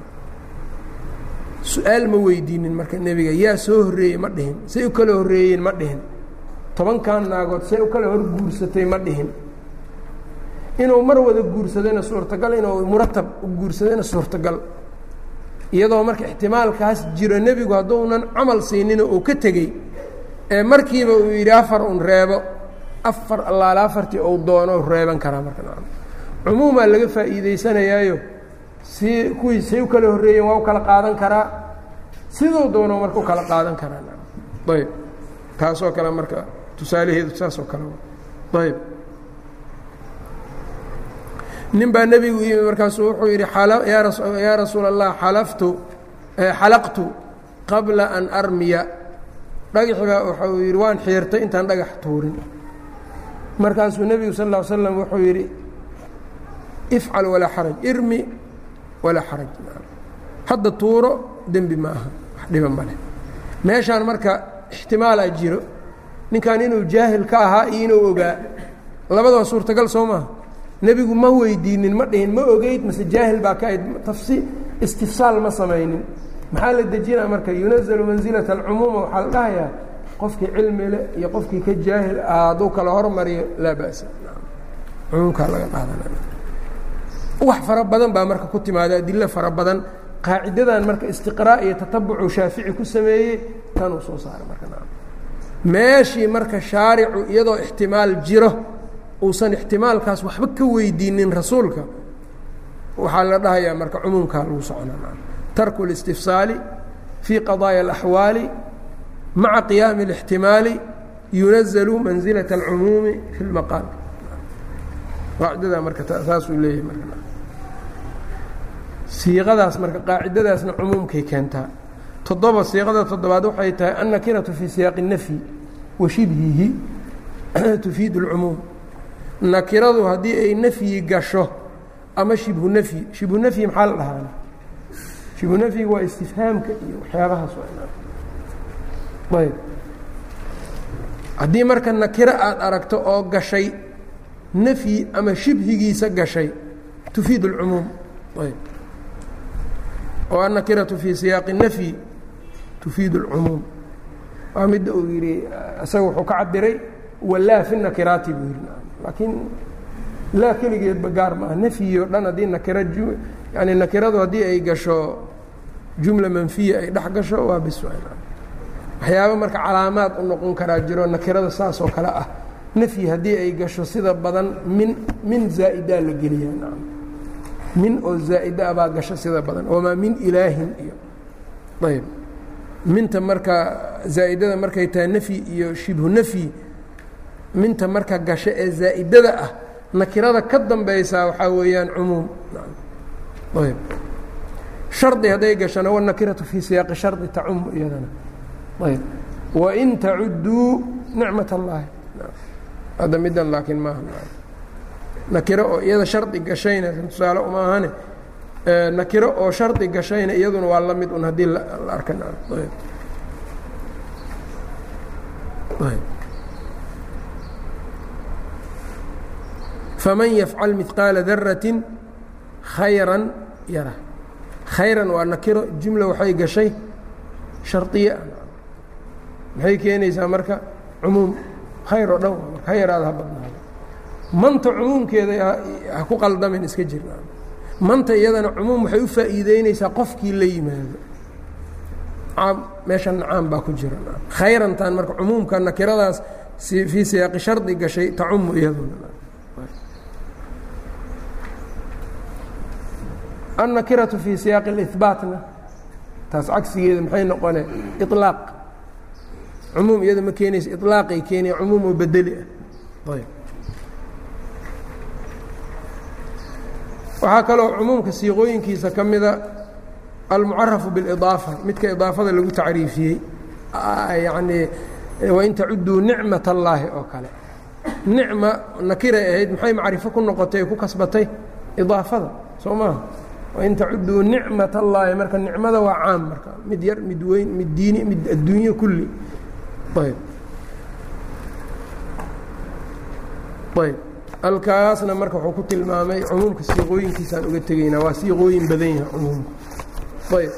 su-aal ma weydiinin marka nebiga yaa soo horreeyey ma dhihin say u kala horreeyeen ma dhihin tobankan naagood say u kala hor guursatay ma dhihin inuu mar wada guursadayna suurtagal inuu muratab u guursadayna suurtagal iyadoo marka ixtimaalkaas jiro nebigu hadduunan camal siinino uu ka tegey ee markiiba uu yidhi afar un reebo afar allaala afartii ou doono reeban karaa marka cumuumaa laga faa'iidaysanayaayo si kuwii say u kala horreeyeen waa u kala qaadan karaa siduu doono marka u kala qaadan karaa ayb taasoo kale marka tusaalaheedu saasoo kale ayb nin baa nebigu yimi markaasuu wuxuu yidhi yaa rasuula allah xalaftu xalaqtu qabla an armiya dhagaxi baa waxau yidhi waan xiirtay intaan dhagax tuurin markaasuu nebigu sal ll ly slam wuxuu yidhi ifcal walaa xaraj irmi walaa xaraj hadda tuuro dembi ma aha wax dhiba ma leh meeshaan marka ixtimaalaa jiro ninkan inuu jaahil ka ahaa iyo inuu ogaa labadaba suurtagal soo maaha nebigu ma weydiinin ma dhihin ma ogeyd mase jaahil baa ka ayd tafsi istifsaal ma samaynin maxaa la dejinaa marka yunazalu mansilata alcumuuma waxaa la dhahayaa qofkii cilmi le iyo qofkii ka jaahil ah hadduu kala hormariyo laa ba'sa cumuumkaa laga qaadanaya wax fara badan baa marka ku timaada adilo fara badan qaacidadan marka istiqraa' iyo tatabucu shaafici ku sameeyey tanuu soo saaray marka meeshii marka shaaricu iyadoo ixtimaal jiro uusan ixtimaalkaas waxba ka weydiinin rasuulka waxaa la dhahayaa marka cumuumkaa lagu soconaa tarku اlistifsaali fii qadaaya اlaxwaali maca qiyaami اlاxtimaali yunazalu manzilaة اlcumuumi fi اlmaqaal qaacidadaa marka saasuu leeyahay marka siiqadaas marka qaacidadaasna cumuumkay keentaa toddoba siiqada toddobaad waxay tahay annakiratu fii siyaaqi الnafyi wa shibhihi tufiid اlcumuum nakiradu haddii ay nafyi gasho ama shibhu nafyi shibhu nafyi maxaa la dhahaana shibhu nafyiga waa istifhaamka iyo waxyaabahaas ayb haddii marka nakiro aada aragto oo gashay nafyi ama shibhigiisa gashay tufiid اlcumuum ayb oo annakiratu fii siyaaqi الnafyi tufiid اlcumuum waa midda uu yidhi isaga wuxuu ka cabiray walaa fi nakiraati buu yidhi laakiin laa keligeedba gaar maaha nafyi o dhan haddii nakira yani nakiradu haddii ay gasho jumla manfiya ay dhex gasho waa bis waxyaaba marka calaamaad u noqon karaa jiro nakirada saas oo kale ah nafyi haddii ay gasho sida badan min min zaa'idaa la geliya nacam min oo zaa'ida ah baa gasho sida badan wamaa min ilaahin iyo ayb minta marka zaa'idada markay tahay nafyi iyo shibhu nafyi minta marka gasho ee zaa'idada ah nakirada ka dambaysaa waxaa weeyaan cumuum ayb shardi hadday gashona wanakiratu fii siyaaqi shardi tacumu iyadana ayb wain tacudduu nicmat اllahi hadda middan laakiin maaha nakiro oo iyada shardi gashayna tusaale uma ahane nakiro oo shardi gashayna iyaduna waa la mid un haddii la arka faman yafcal midqaala darati khayra yara khayran waa nakiro jumla waxay gashay shardiye ah maxay keenaysaa marka cumuum khayr oo dhan waa marka ha yaraada ha badnaado manta cumuumkeeda ha ku qaldamin iska jirna manta iyadana cumuum waxay u faa'iideyneysaa qofkii la yimaado caam meeshan caam baa ku jira khayrantan marka cumuumka nakiradaas fii siyaaqi shardi gashay tacumu iyaduna annakiratu fii siyaaqi اlihbaatna taas cagsigeeda maxay noqone iطlaaq cumuum iyada ma keenaysa iطlaaqay keenaya cumuum oo bedeli ah ayb waxaa kaloo cumuumka siiqooyinkiisa ka mida almucarafu biاlidaafa midka idaafada lagu tacriifiyey yacnii wain tacuduu nicmat allaahi oo kale nicma nakiray ahayd maxay macrifo ku noqotay ku kasbatay idaafada soo maaha wain tacuduu nicmat allaahi marka nicmada waa caam marka mid yar mid weyn mid diini mid adduunye kulli ayb ayb halkaasna marka wuxuu ku tilmaamay cumuumka siiqooyinkiisaan uga tegaynaa waa siiqooyin badan yahay cumuumka ayb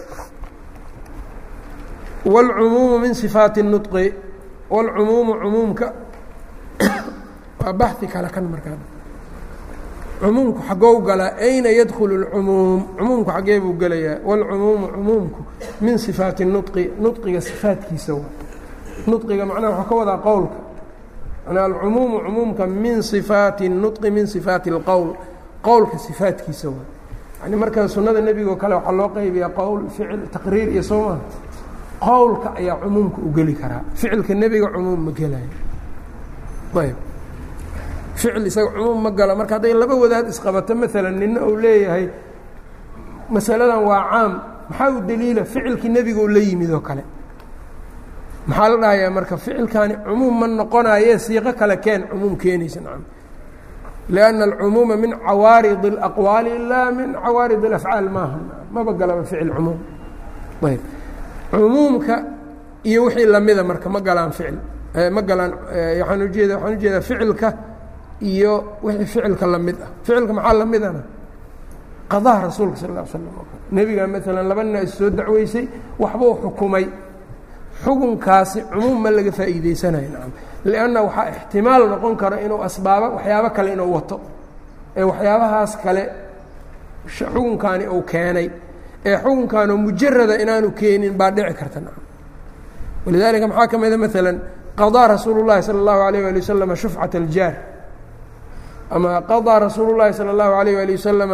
wاlcumuumu min sifaati الnuطqi wاlcumuumu cumuumka waa baxi kale kan markaa cumuumku xagow galaa ayna yadkulu اlcumuum cumuumku xaggee buu gelayaa wاlcumuumu cumuumku min sifaati الnuطqi nuطqiga sifaatkiisa wa nuطqiga macnaha waxaa ka wadaa qowlka manaa alcumuumu cumuumka min sifaati الnuطqi min sifaati اlqowl qowlka sifaatkiisa wa yani marka sunnada nebigo kale waxaa loo qaybiyaa qowl ficil taqriir iyo soo maha qowlka ayaa cumuumka u geli karaa ficilka nebiga cumuum ma gelayo ayb ficil isaga cumuum ma galo marka hadday laba wadaad isqabato maalan nina uu leeyahay masaladan waa caam maxaa u deliila ficilkii nebiga u la yimid oo kale maxaa la dhahayaa marka ficilkaani cumuum ma noqonaye siiqo kale keen cumuum keenaysa nacam lianna alcumuuma min cawaarid اlaqwaali ilaa min cawaarid اlafcaal maaha maba galaba ficil cumuum ayb cumuumka iyo wixii lamida marka ma galaan ficil ma galaan waaan ujeeda waxaan ujeedaa ficilka iyo wixii ficilka lamid ah ficilka maxaa lamidana qadaha rasuulka sal ا l slam oo kale nebiga maalan laba nin is soo dacweysay waxbuu xukumay xukunkaasi cumuum ma laga faa'iideysanayo nacam lianna waxaa ixtimaal noqon karo inuu asbaabo waxyaabo kale inuu wato ee waxyaabahaas kale xukunkaani uu keenay ee xukunkaanoo mujarada inaanu keenin baa dhici karta nacam walidaalika maxaa ka mida maalan qaضىa rasuulu الlahi salى الlahu عalيه alي waslama shufcaة اljaar ama qaضىa rasuulu الlahi salى الlahu عalيه alي waslama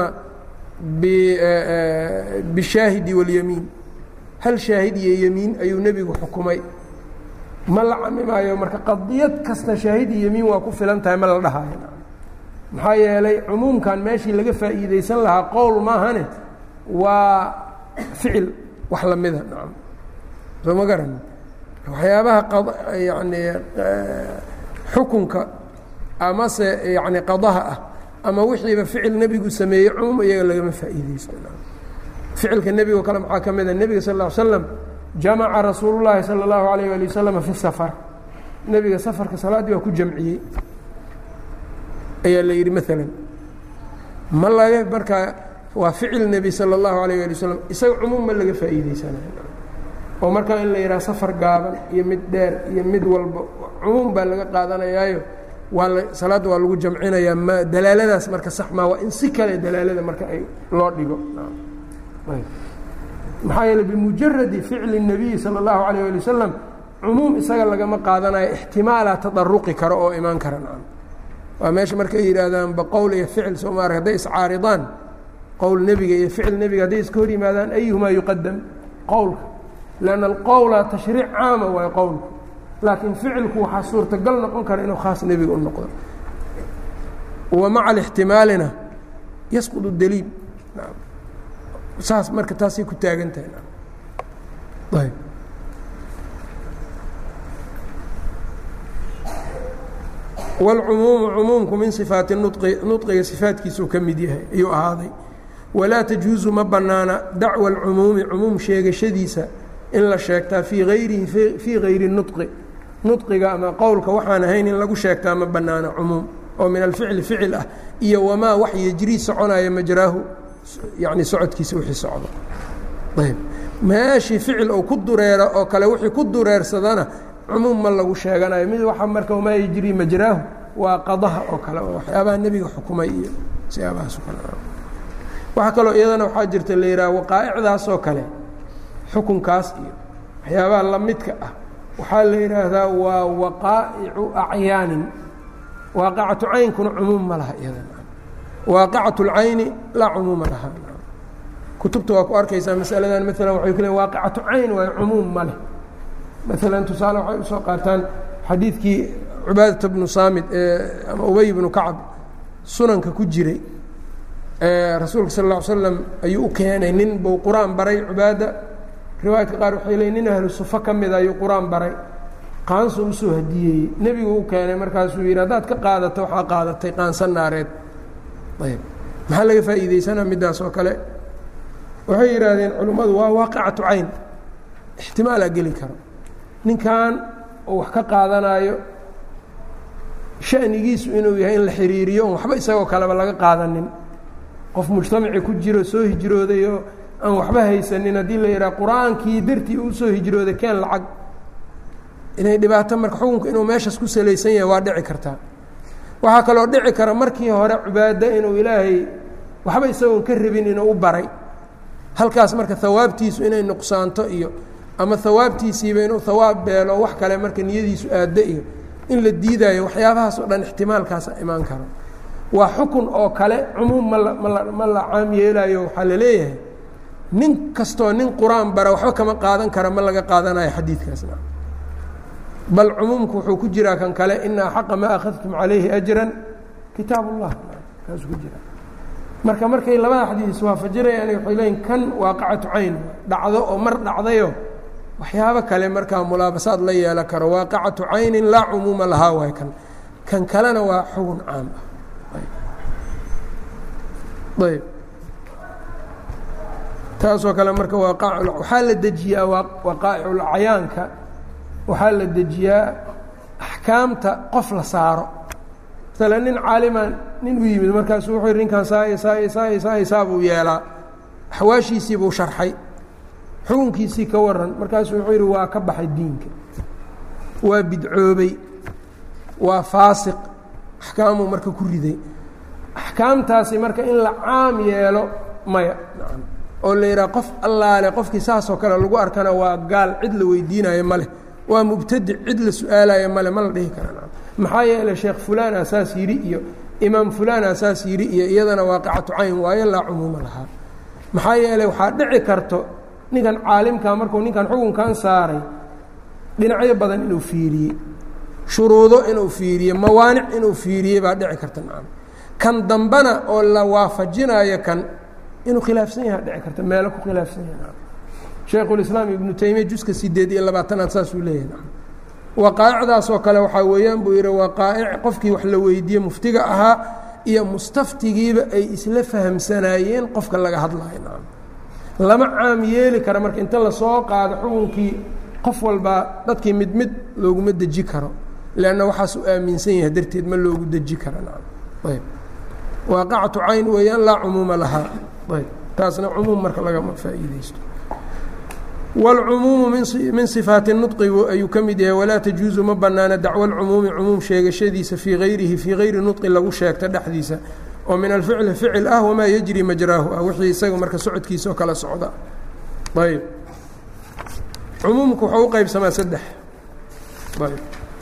bishaahidi wاlyamiin hal shaahid iyo yemiin ayuu nebigu xukumay ma la camimaayo marka qadiyad kasta shaahid iyo yemiin waa ku filan tahay ma la dhahayo maxaa yeelay cumuumkan meeshii laga faa'iideysan lahaa qowl maahane waa ficil wax lamida nacam soo ma garan waxyaabaha yani xukunka amase yani qadaha ah ama wixiiba ficil nebigu sameeyey cumuum iyaga lagama faa'iideysto ficilka nebigo kale maxaa ka mida nebiga sal ll ly slam jamaca rasuulu llaahi salى اllahu alayh ali wasalam fi safar nebiga safarka salaaddii waa ku jamciyey ayaa la yidhi maalan ma laga markaa waa ficil nebi salى اllahu alayh ali wasalam isaga cumuum ma laga faa'iideysanayo oo markaa in la yidhaha safar gaaban iyo mid dheer iyo mid walba cumuum baa laga qaadanayaayo waa la salaadda waa lagu jamcinayaa ma dalaaladaas marka sax maa waa in si kale dalaalada marka ay loo dhigo maxaa yeele bimujaradi ficli الnabiyi salى اllahu alayh ali wasalam cumuum isaga lagama qaadanayo ixtimaalaa tadaruqi karo oo imaan kara nacam waa meesha marka ay yidhaahdaan baqowl iyo ficil soo maara hadday iscaaridaan qowl nebiga iyo ficil nebiga hadday iska hor yimaadaan ayuhumaa yuqadam qowlka lanna alqowla tashriic caama waayo qowlku laakiin ficilku waxaa suurtagal noqon kara inuu khaas nebiga u noqdo wa maca alixtimaalina yasqud daliil saas marka taasay ku taagan tahay ayb wاlcumuumu cumuumku min sifaati nuqi nuqiga sifaatkiisuu ka mid yahay ayuu ahaaday walaa tajuusu ma bannaana dacwa اlcumuumi cumuum sheegashadiisa in la sheegtaa fii hayrihi fii hayri nuqi nuqiga ama qowlka waxaan ahayn in lagu sheegtaa ma bannaana cumuum oo min alficli ficil ah iyo wamaa wax yejrii soconaya majraahu yani socodkiisa wixii socdo ayb meeshii ficil ou ku dureero oo kale wixii ku dureersadana cumuum ma lagu sheeganayo mid waxa marka wamaa yejrii majraahu waa qadaha oo kale oo waxyaabaha nebiga xukumay iyo siyaabahaas oo kale waxaa kaloo iyadana waxaa jirta la yidhaha waqaa'icdaas oo kale xukunkaas iyo waxyaabaha lamidka ah waxaa la yidhaahdaa waa waqaa'icu acyaanin waaqicatu caynkuna cumuum ma laha iyadana waaqicatu اlcayni laa cumuuma laha kutubta waa ku arkaysaa masaladan maalan waxay ku leeyn waaqicatu cayn waayo cumuum ma leh maalan tusaale waxay usoo qaataan xadiidkii cubaadata bnu saamid ee ama ubey bnu kacab sunanka ku jiray rasuulka sal lla ly slam ayuu u keenay nin buu qur-aan baray cubaada riwaayadka qaar waxay leeyiin nin ahlu sufo ka mida ayuu qur-aan baray qaansu usoo hadiyeeyey nebigu u keenay markaasuu yidhi haddaad ka qaadato waxaa qaadatay qaansan naareed ayb maxaa laga faa'iideysanaa middaas oo kale waxay yidhaahdeen culimmadu waa waaqicatu cayn ixtimaalaa geli karo ninkan oo wax ka qaadanaayo shanigiisu inuu yahay in la xiriiriyo on waxba isagoo kaleba laga qaadanin qof mujtamaci ku jiro soo hijrooday oo aan waxba haysanin haddii la yidhaha qur-aankii dartii uu soo hijrooday keen lacag inay dhibaato marka xukunka inuu meeshaas ku salaysan yahay waa dhici kartaa waxaa kaloo dhici kara markii hore cibaado inuu ilaahay waxba isagoon ka rabin inuu u baray halkaas marka hawaabtiisu inay nuqsaanto iyo ama hawaabtiisiiba inuu hawaab beelo wax kale marka niyadiisu aaddo iyo in la diidaayo waxyaabahaas oo dhan ixtimaalkaasa imaan karo waa xukun oo kale cumuum ma la mala ma la caam yeelaayo waxaa la leeyahay nin kastoo nin qur-aan bara waxba kama qaadan kara ma laga qaadanayo xadiidkaasna bal cumuumku wuxuu ku jiraa kan kale ina axaqa maa akhadtum calayhi ajran kitaab ullah kaasuu ku jira marka markay labada xadiis waafajinayaan waxay leeyiin kan waaqicatu cayn dhacdo oo mar dhacdayo waxyaabo kale markaa mulaabasaad la yeela karo waaqicatu caynin laa cumuuma lahaa waay kan kan kalena waa xugun caam ah ayb taasoo kale marka waaqaa waxaa la dejiyaa waqaa'iculacyaanka waxaa la dejiyaa axkaamta qof la saaro maala nin caaliman nin u yimid markaasu wuxuu yidhi ninkan saay saay saay saay saa buu yeelaa axwaashiisii buu sharxay xukunkiisii ka waran markaasuu wuxuu yidhi waa ka baxay diinka waa bidcoobay waa faasiq axkaamuu marka ku riday axkaamtaasi marka in la caam yeelo maya oo la yidhaha qof allaale qofkii saasoo kale lagu arkana waa gaal cid la weydiinayo ma leh waa mubtadic cid la su-aalayo male ma la dhihi kara maxaa yeeley sheekh fulaan asaas yidhi iyo imaam fulaan asaas yidhi iyo iyadana waaqicatu cayn waayo laa cumuuma lahaa maxaa yeeley waxaa dhici karto ninkan caalimka markuu ninkan xukunkan saaray dhinacyo badan inuu fiiriyey shuruudo inuu fiiriye mawaanic inuu fiiriyey baa dhici karta nacam kan dambana oo la waafajinayo kan inuu khilaafsan yaha dhici karta meelo ku khilaafsan yaha nacam shaykhulislaam ibnu taymiya juska sideed iyo labaatanaad saasuu leeyahay nacam waqaa'icdaasoo kale waxaa weeyaan buu yidhi waqaa'ic qofkii wax la weydiiye muftiga ahaa iyo mustaftigiiba ay isla fahamsanaayeen qofka laga hadlayo nacam lama caam yeeli kara marka inta lasoo qaado xukunkii qof walbaa dadkii mid mid looguma deji karo leanna waxaas u aaminsan yahay darteed ma loogu deji kara nacam ayb waaqacatu cayn weeyaan laa cumuuma lahaa ayb taasna cumuum marka lagama faa'iideysto wاlcumuumu min صifaati nuطqi ayuu ka mid yahay walaa tajuuzu ma banaana dacwo اlcumuumi cumuum sheegashadiisa fii gayrihi fii gayri nuطqi lagu sheegta dhexdiisa oo min alficli ficil ah wamaa yejri majraahu ah wixii isaga marka socodkiisa oo kala socda ayb cumuumku wuxuu u qeybsamaa saddex ayb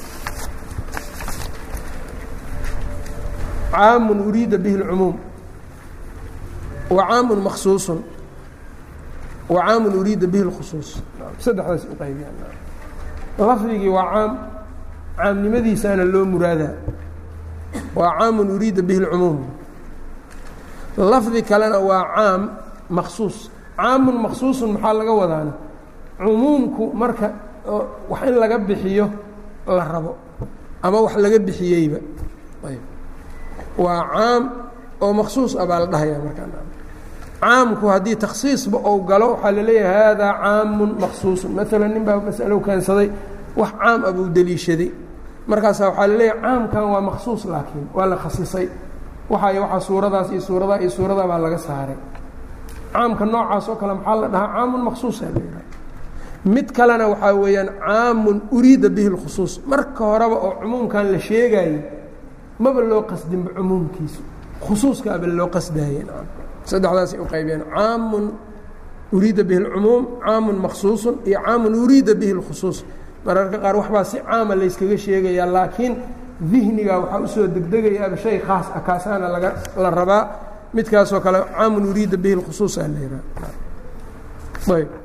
caamu uriida bihi اlcumuum wa caamu maksuuصu wa caamu uriida bihi اlkhusuuص saddexdaas u qaybiyaan lafdigii waa caam caamnimadiisaana loo muraadaa waa caamu uriida bihi اlcumuum lafdi kalena waa caam maksuus caamun maksuusun maxaa laga wadaana cumuumku marka wax in laga bixiyo la rabo ama wax laga bixiyeyba waa caam oo maksuus ah baa la dhahaya markaa caamku haddii takhsiisba ou galo waxaa laleeyahay haadaa caamun maksuusun maalan nin baa masalo keensaday wax caam ah buu deliishaday markaasaa waxaa laleeyahay caamkan waa maksuus laakiin waa la khasisay waxay waxaa suuradaas iyo suuradaa iyo suuradaa baa laga saaray caamka noocaas oo kale maxaa la dhahaa caamun maksuusa la yidhaha mid kalena waxaa weeyaan caamun uriida bihi اlkhusuus marka horeba oo cumuumkan la sheegayey maba loo qasdinba cumuumkiisu khusuuskaaba loo qasdaye saddexdaasay u qaybiyeen caamun uriida bihi اlcumuum caamun maksuusun iyo caamun uriida bihi اlkhusuus mararka qaar waxbaa si caama layskaga sheegayaa laakiin dihniga waxaa usoo degdegayaaba shay khaas ah kaasaana laga la rabaa midkaasoo kale caamun uriida bihi lkhusuus aa la yidhaha ayb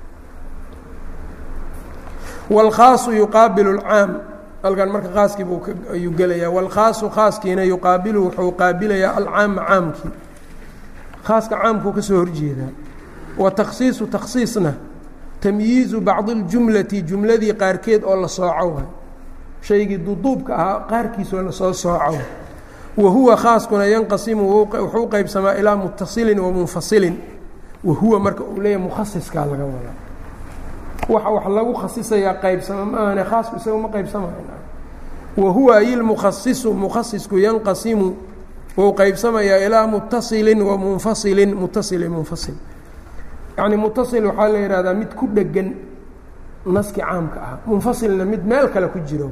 wاlkhaasu yuqaabilu اlcaam halkan marka khaaskii buu ayuu gelayaa wاlkhaasu khaaskiina yuqaabilu wuxuu qaabilayaa alcaama caamkii khaaska caamkuu ka soo horjeedaa wa takhsiisu takhsiisna tamyiizu bacdi اljumlati jumladii qaarkeed oo la sooco waay shaygii duduubka ahaa qaarkiisoo lasoo sooco wa huwa khaaskuna yanqasimu wuxuu u qeybsamaa ilaa mutasilin wa munfasilin wa huwa marka uu leeyahy mukhasiskaa laga wadaa waxa wax lagu khasisayaa qaybsama maahane khaasku isaga ma qaybsamayo wa huwa ay lmukhasisu mukhasisku yanqasimu wuu qaybsamayaa ilaa mutasilin wa munfasilin mutasilin munfasil yacni mutasil waxaa la yidhahdaa mid ku dhegan naski caamka ah munfasilna mid meel kale ku jiro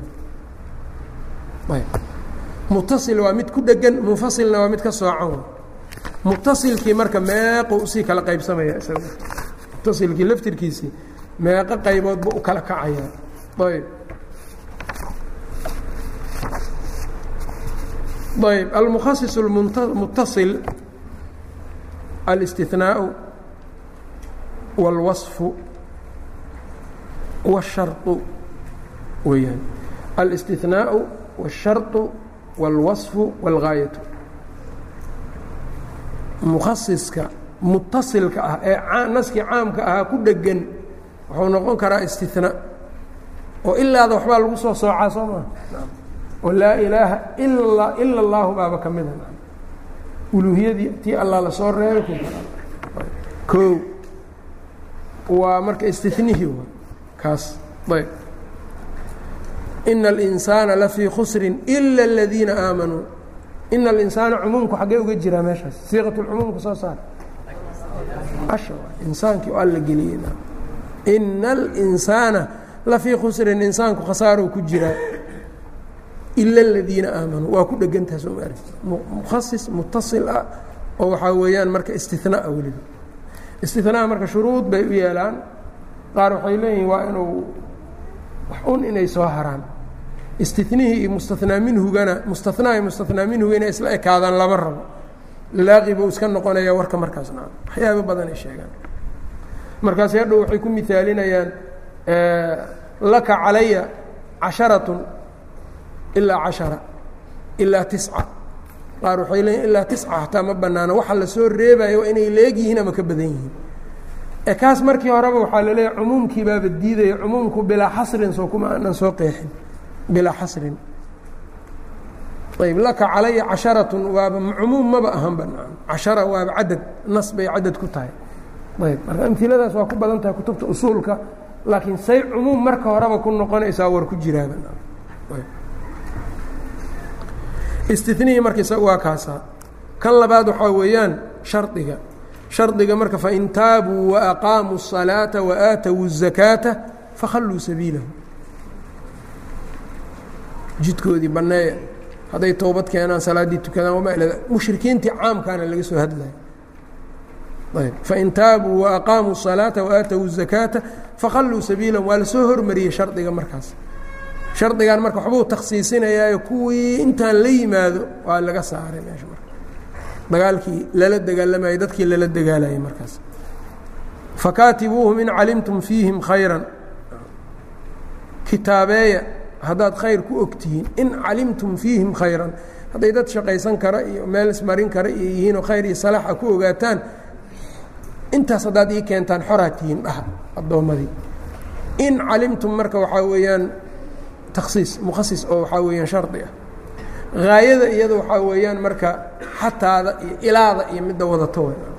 mutasil waa mid ku dhegan munfasilna waa mid ka soocan mutasilkii marka meequ usii kala qaybsamaya isaga mutasilkii laftirkiisii meeqo qayboodba u kala kacayaa ayb ayb almukhasis mutasil alاstihnaau wاlwaصfu wالsharطu weyaan alاstihnaau wالsharطu wاlwaصfu wاlgaayatu mukhasiska mutasilka ah ee naskii caamka ahaa ku dhegan wuxuu noqon karaa istinaa oo ilaada waxbaa lagu soo soocaa soo maa oo laa ilaaha ila ila اllahu baaba ka mida uluuhiyadii tii allah lasoo reebay ku o waa marka istinihii wa kaas ayb ina اlinsaana lafii khusrin ila اladiina aamanuu ina alinsaana cumuumku xaggee uga jiraa meeshaas siiqat lcumuumka soo saar insaankii oo alla geliyey ina alinsaana lafii khusrin insaanku khasaarow ku jiraa ila aladiina aamanuu waa ku dhegantaha soo maari mukhasis mutasil ah oo waxaa weeyaan marka istinaa weliba istinaa marka shuruud bay u yeelaan qaar waxay leeyihiin waa inuu wax un inay soo haraan istinihii iyo mustanaa minhugana mustanaa iyo mustanaa minhuga inay isla ekaadaan lama rabo laaqi buu iska noqonaya warka markaas na waxyaaba badan ay sheegaan markaas hadhow waxay ku misaalinayaan laka calaya casharatun ilaa cashara ilaa tisca qaar waxay leeyiin ilaa tisca hataa ma banaano waxa lasoo reebayo waa inay leegyihiin ama ka badan yihiin e kaas markii horeba waxaa laleeyahay cumuumkii baaba diidaya cumuumku bilaa xasrin soo kuma aanan soo qeexin bilaa xasrin ayb laka calaya casharatun waaba cumuum maba ahan banaan cashara waaba cadad nas bay cadad ku tahay ayb marka amiladaas waa ku badan tahay kutubta usuulka laakiin say cumuum marka horeba ku noqonaysaa war ku jiraaba istinihii marka isaga waa kaasaa kan labaad waxaa weeyaan shardiga shardiga marka fain taabuu waaqaamuu الصalaaةa waaatawu الzakaata fakhalluu sabiilahu jidkoodii banneeya hadday towbad keenaan salaaddii tukadaan wamaa ila mushrikiintii caamkaana laga soo hadlaya ayb fain taabuu waaqaamuu الصalaaةa waaatawu الzakaata fakhalluu sabiilahum waa lasoo hormariyey shardiga markaas shardigan marka waxbuu takhsiisinayaayo kuwii intaan la yimaado waa laga saaray meesha marka dagaalkii lala dagaalamayay dadkii lala dagaalayay markaas fakaatibuuhum in calimtum fiihim khayran kitaabeeya haddaad khayr ku ogtihiin in calimtum fiihim khayran hadday dad shaqaysan kara iyo meel ismarin kara iyo yihiinoo khayr iyo salaaxa ku ogaataan intaas haddaad ii keentaan xoraa tihiin dhaha addoommadii in calimtum marka waxaa weeyaan takhsiis mukhasis oo waxaa weeyaan shardi ah haayada iyada waxaa weeyaan marka xataada iyo ilaada iyo midda wadato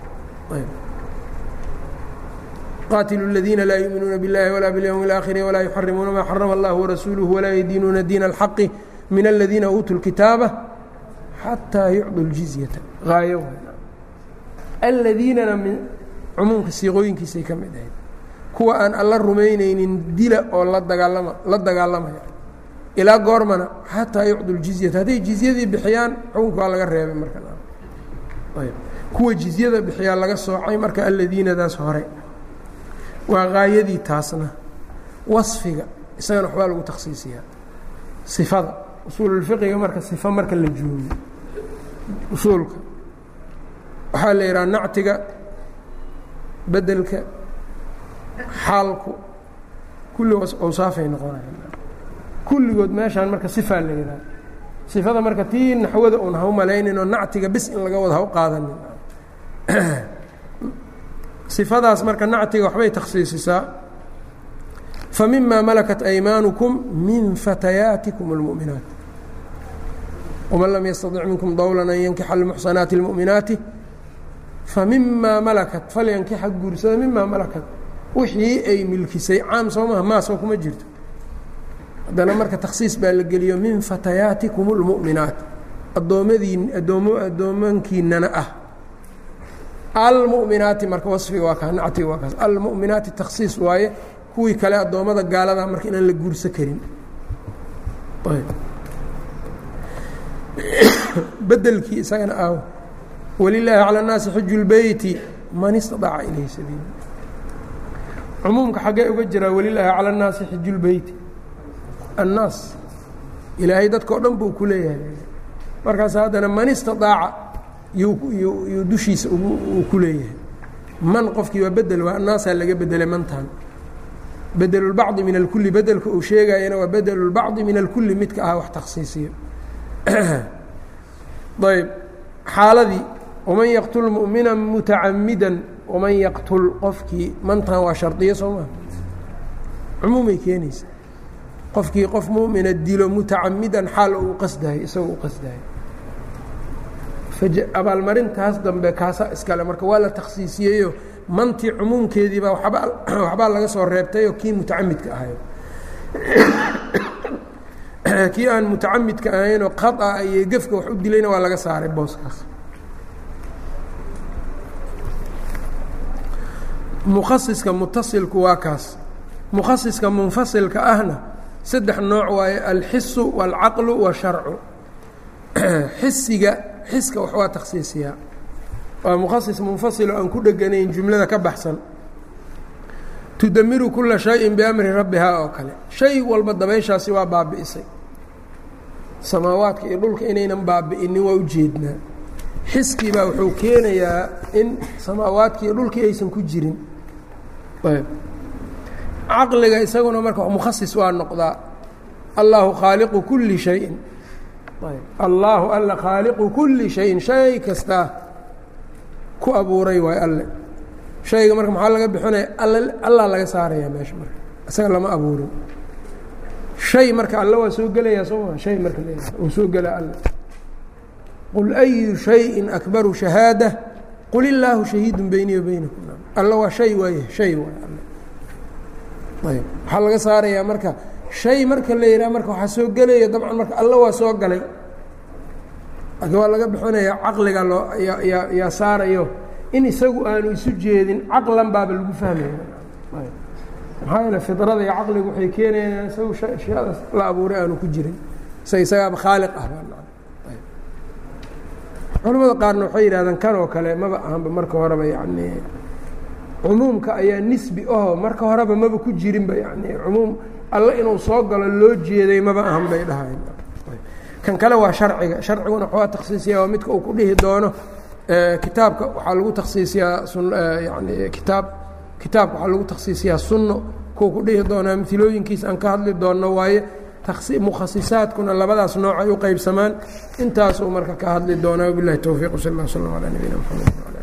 qaatilu اladiina laa yuuminuuna biاllahi walaa biاlyowmi اlaakhiri walaa yuxarimuuna maa xarama اllah warasuuluhu walaa yadiinuuna diina اlxaqi min aladiina uutuu اlkitaaba xataa yucdu اljizyata haayo aladiinana min cumuumka siiqooyinkiisay ka mid ahayd kuwa aan alla rumaynaynin dila oo la dagaalama la dagaalamaya ilaa goormana xataa yucdu ljizyata hadday jizyadii bixiyaan xukunka waa laga reebay marka kuwa jizyada bixiyaa laga soocay marka aladiinadaas hore waa haayadii taasna wasfiga isagana waxbaa lagu takhsiisiyaa sifada usuululfiqiga marka sifa marka la joogo usuulka waxaa la yidhaha nactiga bedelka xaalku kulligoos awsaafay noqonaya kulligood meeshaan marka sifaa la yidhaha sifada marka tii naxwada un ha u malaynin oo nactiga bis in laga wada ha u qaadanin sifadaas marka nactiga waxbay takhsiisisaa famima malakat aymaanukum min fatayaatikum اlmu'minaat wman lam yastaطic minkum dowlan an yankixa almuxsanaati اlmu'minaati famima malakat falyankixa guursada mima malakat wixii ay milkisay caam soo maha maasoo kuma jirto haddana marka takhsiis baa la geliyo min fatayaatikum اlmu'minaat addoommadiin addoom addoomankiinana ah almu'minaati marka wasfiga waa kaa nactiga waa kaas almu'minaati takhsiis waaye kuwii kale addoommada gaalada marka inaan la guursa karin bedelkii isagana aaw walilaahi calى الnaasi xiju اlbeyti man istaطaca ilayhi sabiila cumuumka xaggee uga jiraa walilaahi calى الnaasi xiju اlbeyti annaas ilaahay dadkao dhan buu ku leeyahay markaas haddana man istaطaaca yuu dushiisa uu ku leeyahay man qofkii waa bedel waa annaasaa laga bedelay mantan bedel اlbacضi min alkuli bedelka uu sheegayana waa bedel اlbacضi min alkuli midka ah wax takhsiisiyo ayb xaaladii waman yaqtul mu'mina mutacamida waman yaqtul qofkii mantan waa shardiyo soo maa cumuumay keenaysa qofkii qof mu'mina dilo mutacamidan xaal uu qasdahay isagoo u qasdahay abaalmarintaas dambe kaasaa iskale marka waa la takhsiisiyeyo mantii cumuumkeediibaa waba waxbaa laga soo reebtayoo kii mutacamidka ahayo kii aan mutacamidka ahaynoo khaطa iyo gefka wax u dilayna waa laga saaray booskaas mukhasiska mutasilku waa kaas mukhasiska munfasilka ahna saddex nooc waaye alxisu wاlcaqlu washarcu xisiga xiska wax waa takhsiisiyaa waa mukhasis munfasiloo aan ku dheganayn jumlada ka baxsan tudamiru kula shayin biamri rabbihaa oo kale shay walba dabayshaasi waa baabi'isay samaawaadka iyo dhulka inaynan baabi'inin waa ujeednaa xiskii baa wuxuu keenayaa in samaawaadki iyo dhulkii aysan ku jirin caqliga isaguna marka mukhasis waa noqdaa allahu khaaliqu kuli shayin allaahu alla khaaliqu kuli shayin shay kastaa ku abuuray waay alle shayga marka maxaa laga bixinaya allaa laga saaraya meesha marka isaga lama abuurin shay marka alle waa soo gelayaa soo maa shay marka uu soo gelaa alle qul ayu shayin akbaru shahaada qul illaahu shahiidu beynii wa beynakum alle waa shay waaye shay waay alle ayb waxaa laga saarayaa marka shay marka la yidhaha marka waxaa soo gelaya dabcan marka alle waa soo galay laakiin waa laga bixinaya caqliga loo yaa yaa yaa saarayo in isagu aanu isu jeedin caqlan baaba lagu fahmaya maxaa yeele fidrada iyo caqligu waxay keenayaan isagu shayadaas la abuuray aanu ku jirin sa isagaaba khaaliq ah culamada qaarna waxay yidhahdaan kan oo kale maba ahanba marka horeba yani cumuumka ayaa nisbi aho marka horeba maba ku jirinba yani cumuum alle inuu soo galo loo jeeday maba ahan bay dhahayn kan kale waa sharciga sharciguna waxaa takhsiisiya waa midka uu ku dhihi doono kitaabka waxaa lagu takhsiisiyaa sun yani kitaab kitaabka waxaa lagu takhsiisiyaa sunno kuwa ku dhihi doonaa milooyinkiisa aan ka hadli doonno waaye mukhasisaadkuna labadaas nooc ay u qeybsamaan intaasuu marka ka hadli doonaa wabilahi towfiiq sal اl slm alى nabiyina mxamed